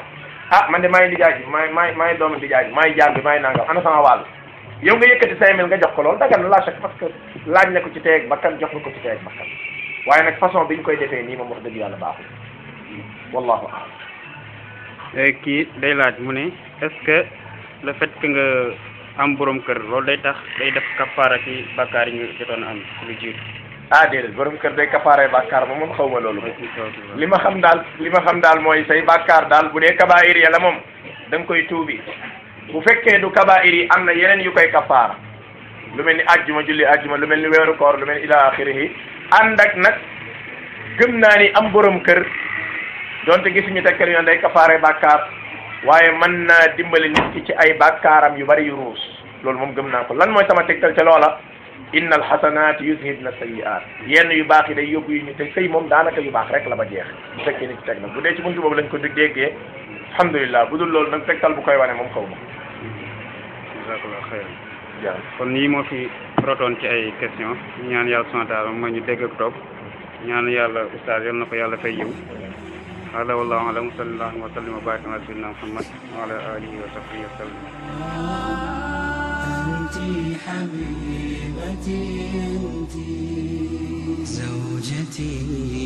ah man de maay nijaay ji maay maay maay doomu nijaay ji maay jaam bi maay nangam ana sama wàll yow nga yëkkati cinq mille nga jox ko loolu dagan na la chaque parce que laaj na ko ci teeg bakkan jox nga ko ci teeg bakkan waaye nag façon bi ñu koy defee nii moom wax dëgg yàlla baaxul wallahu a'lam léegi kii day laaj mu ne est-ce que le fait que nga am borom kër loolu day tax day def kafaara ci bàkkaar yi nga jotoon a am ci lu jiitu ah déedéet borom kër day kafaare bàkkaar moom moom xaw ma loolu li ma xam daal li ma xam daal mooy say bàkkaar daal bu dee kabaayir ya la moom da nga koy tuubi bu fekkee du kabaayir yi am na yeneen yu koy kafaara lu mel ni ajjuma julli ajjuma lu mel ni weeru koor lu mel ni ila axirihi ànd ak nag gëm naa ni am borom kër donte gisuñu tekkal yoon day kafaare bàkkaar waaye mën naa dimbali nit ki ci ay bàkkaaram yu bari yu ruus loolu moom gëm naa ko lan mooy sama tegtal ca loola inna alxasanaat yuzhibna sayiat yenn yu baax yi day yóbbu yu ñu te sëy moom daanaka yu baax rek la ba jeex bu fekkee ni ci teg na bu dee ci buntu boobu lañ ko dég déggee alhamdulilah bu dul loolu nag tegtal bu koy wane moom xaw ma jazakallah xayran jaa kon nii moo fi rotoon ci ay question ñaan yàlla subhanahu wa taala mooy ñu dégg ak topp ñaan yàlla ustaas yal na ko yàlla fay yiw hada wallahu alam sallallahu wa sallam wa baraka ala sayyidina muhammad wa ala alihi wa sahbihi wa sallam أنت حبيبتي أنت زوجتي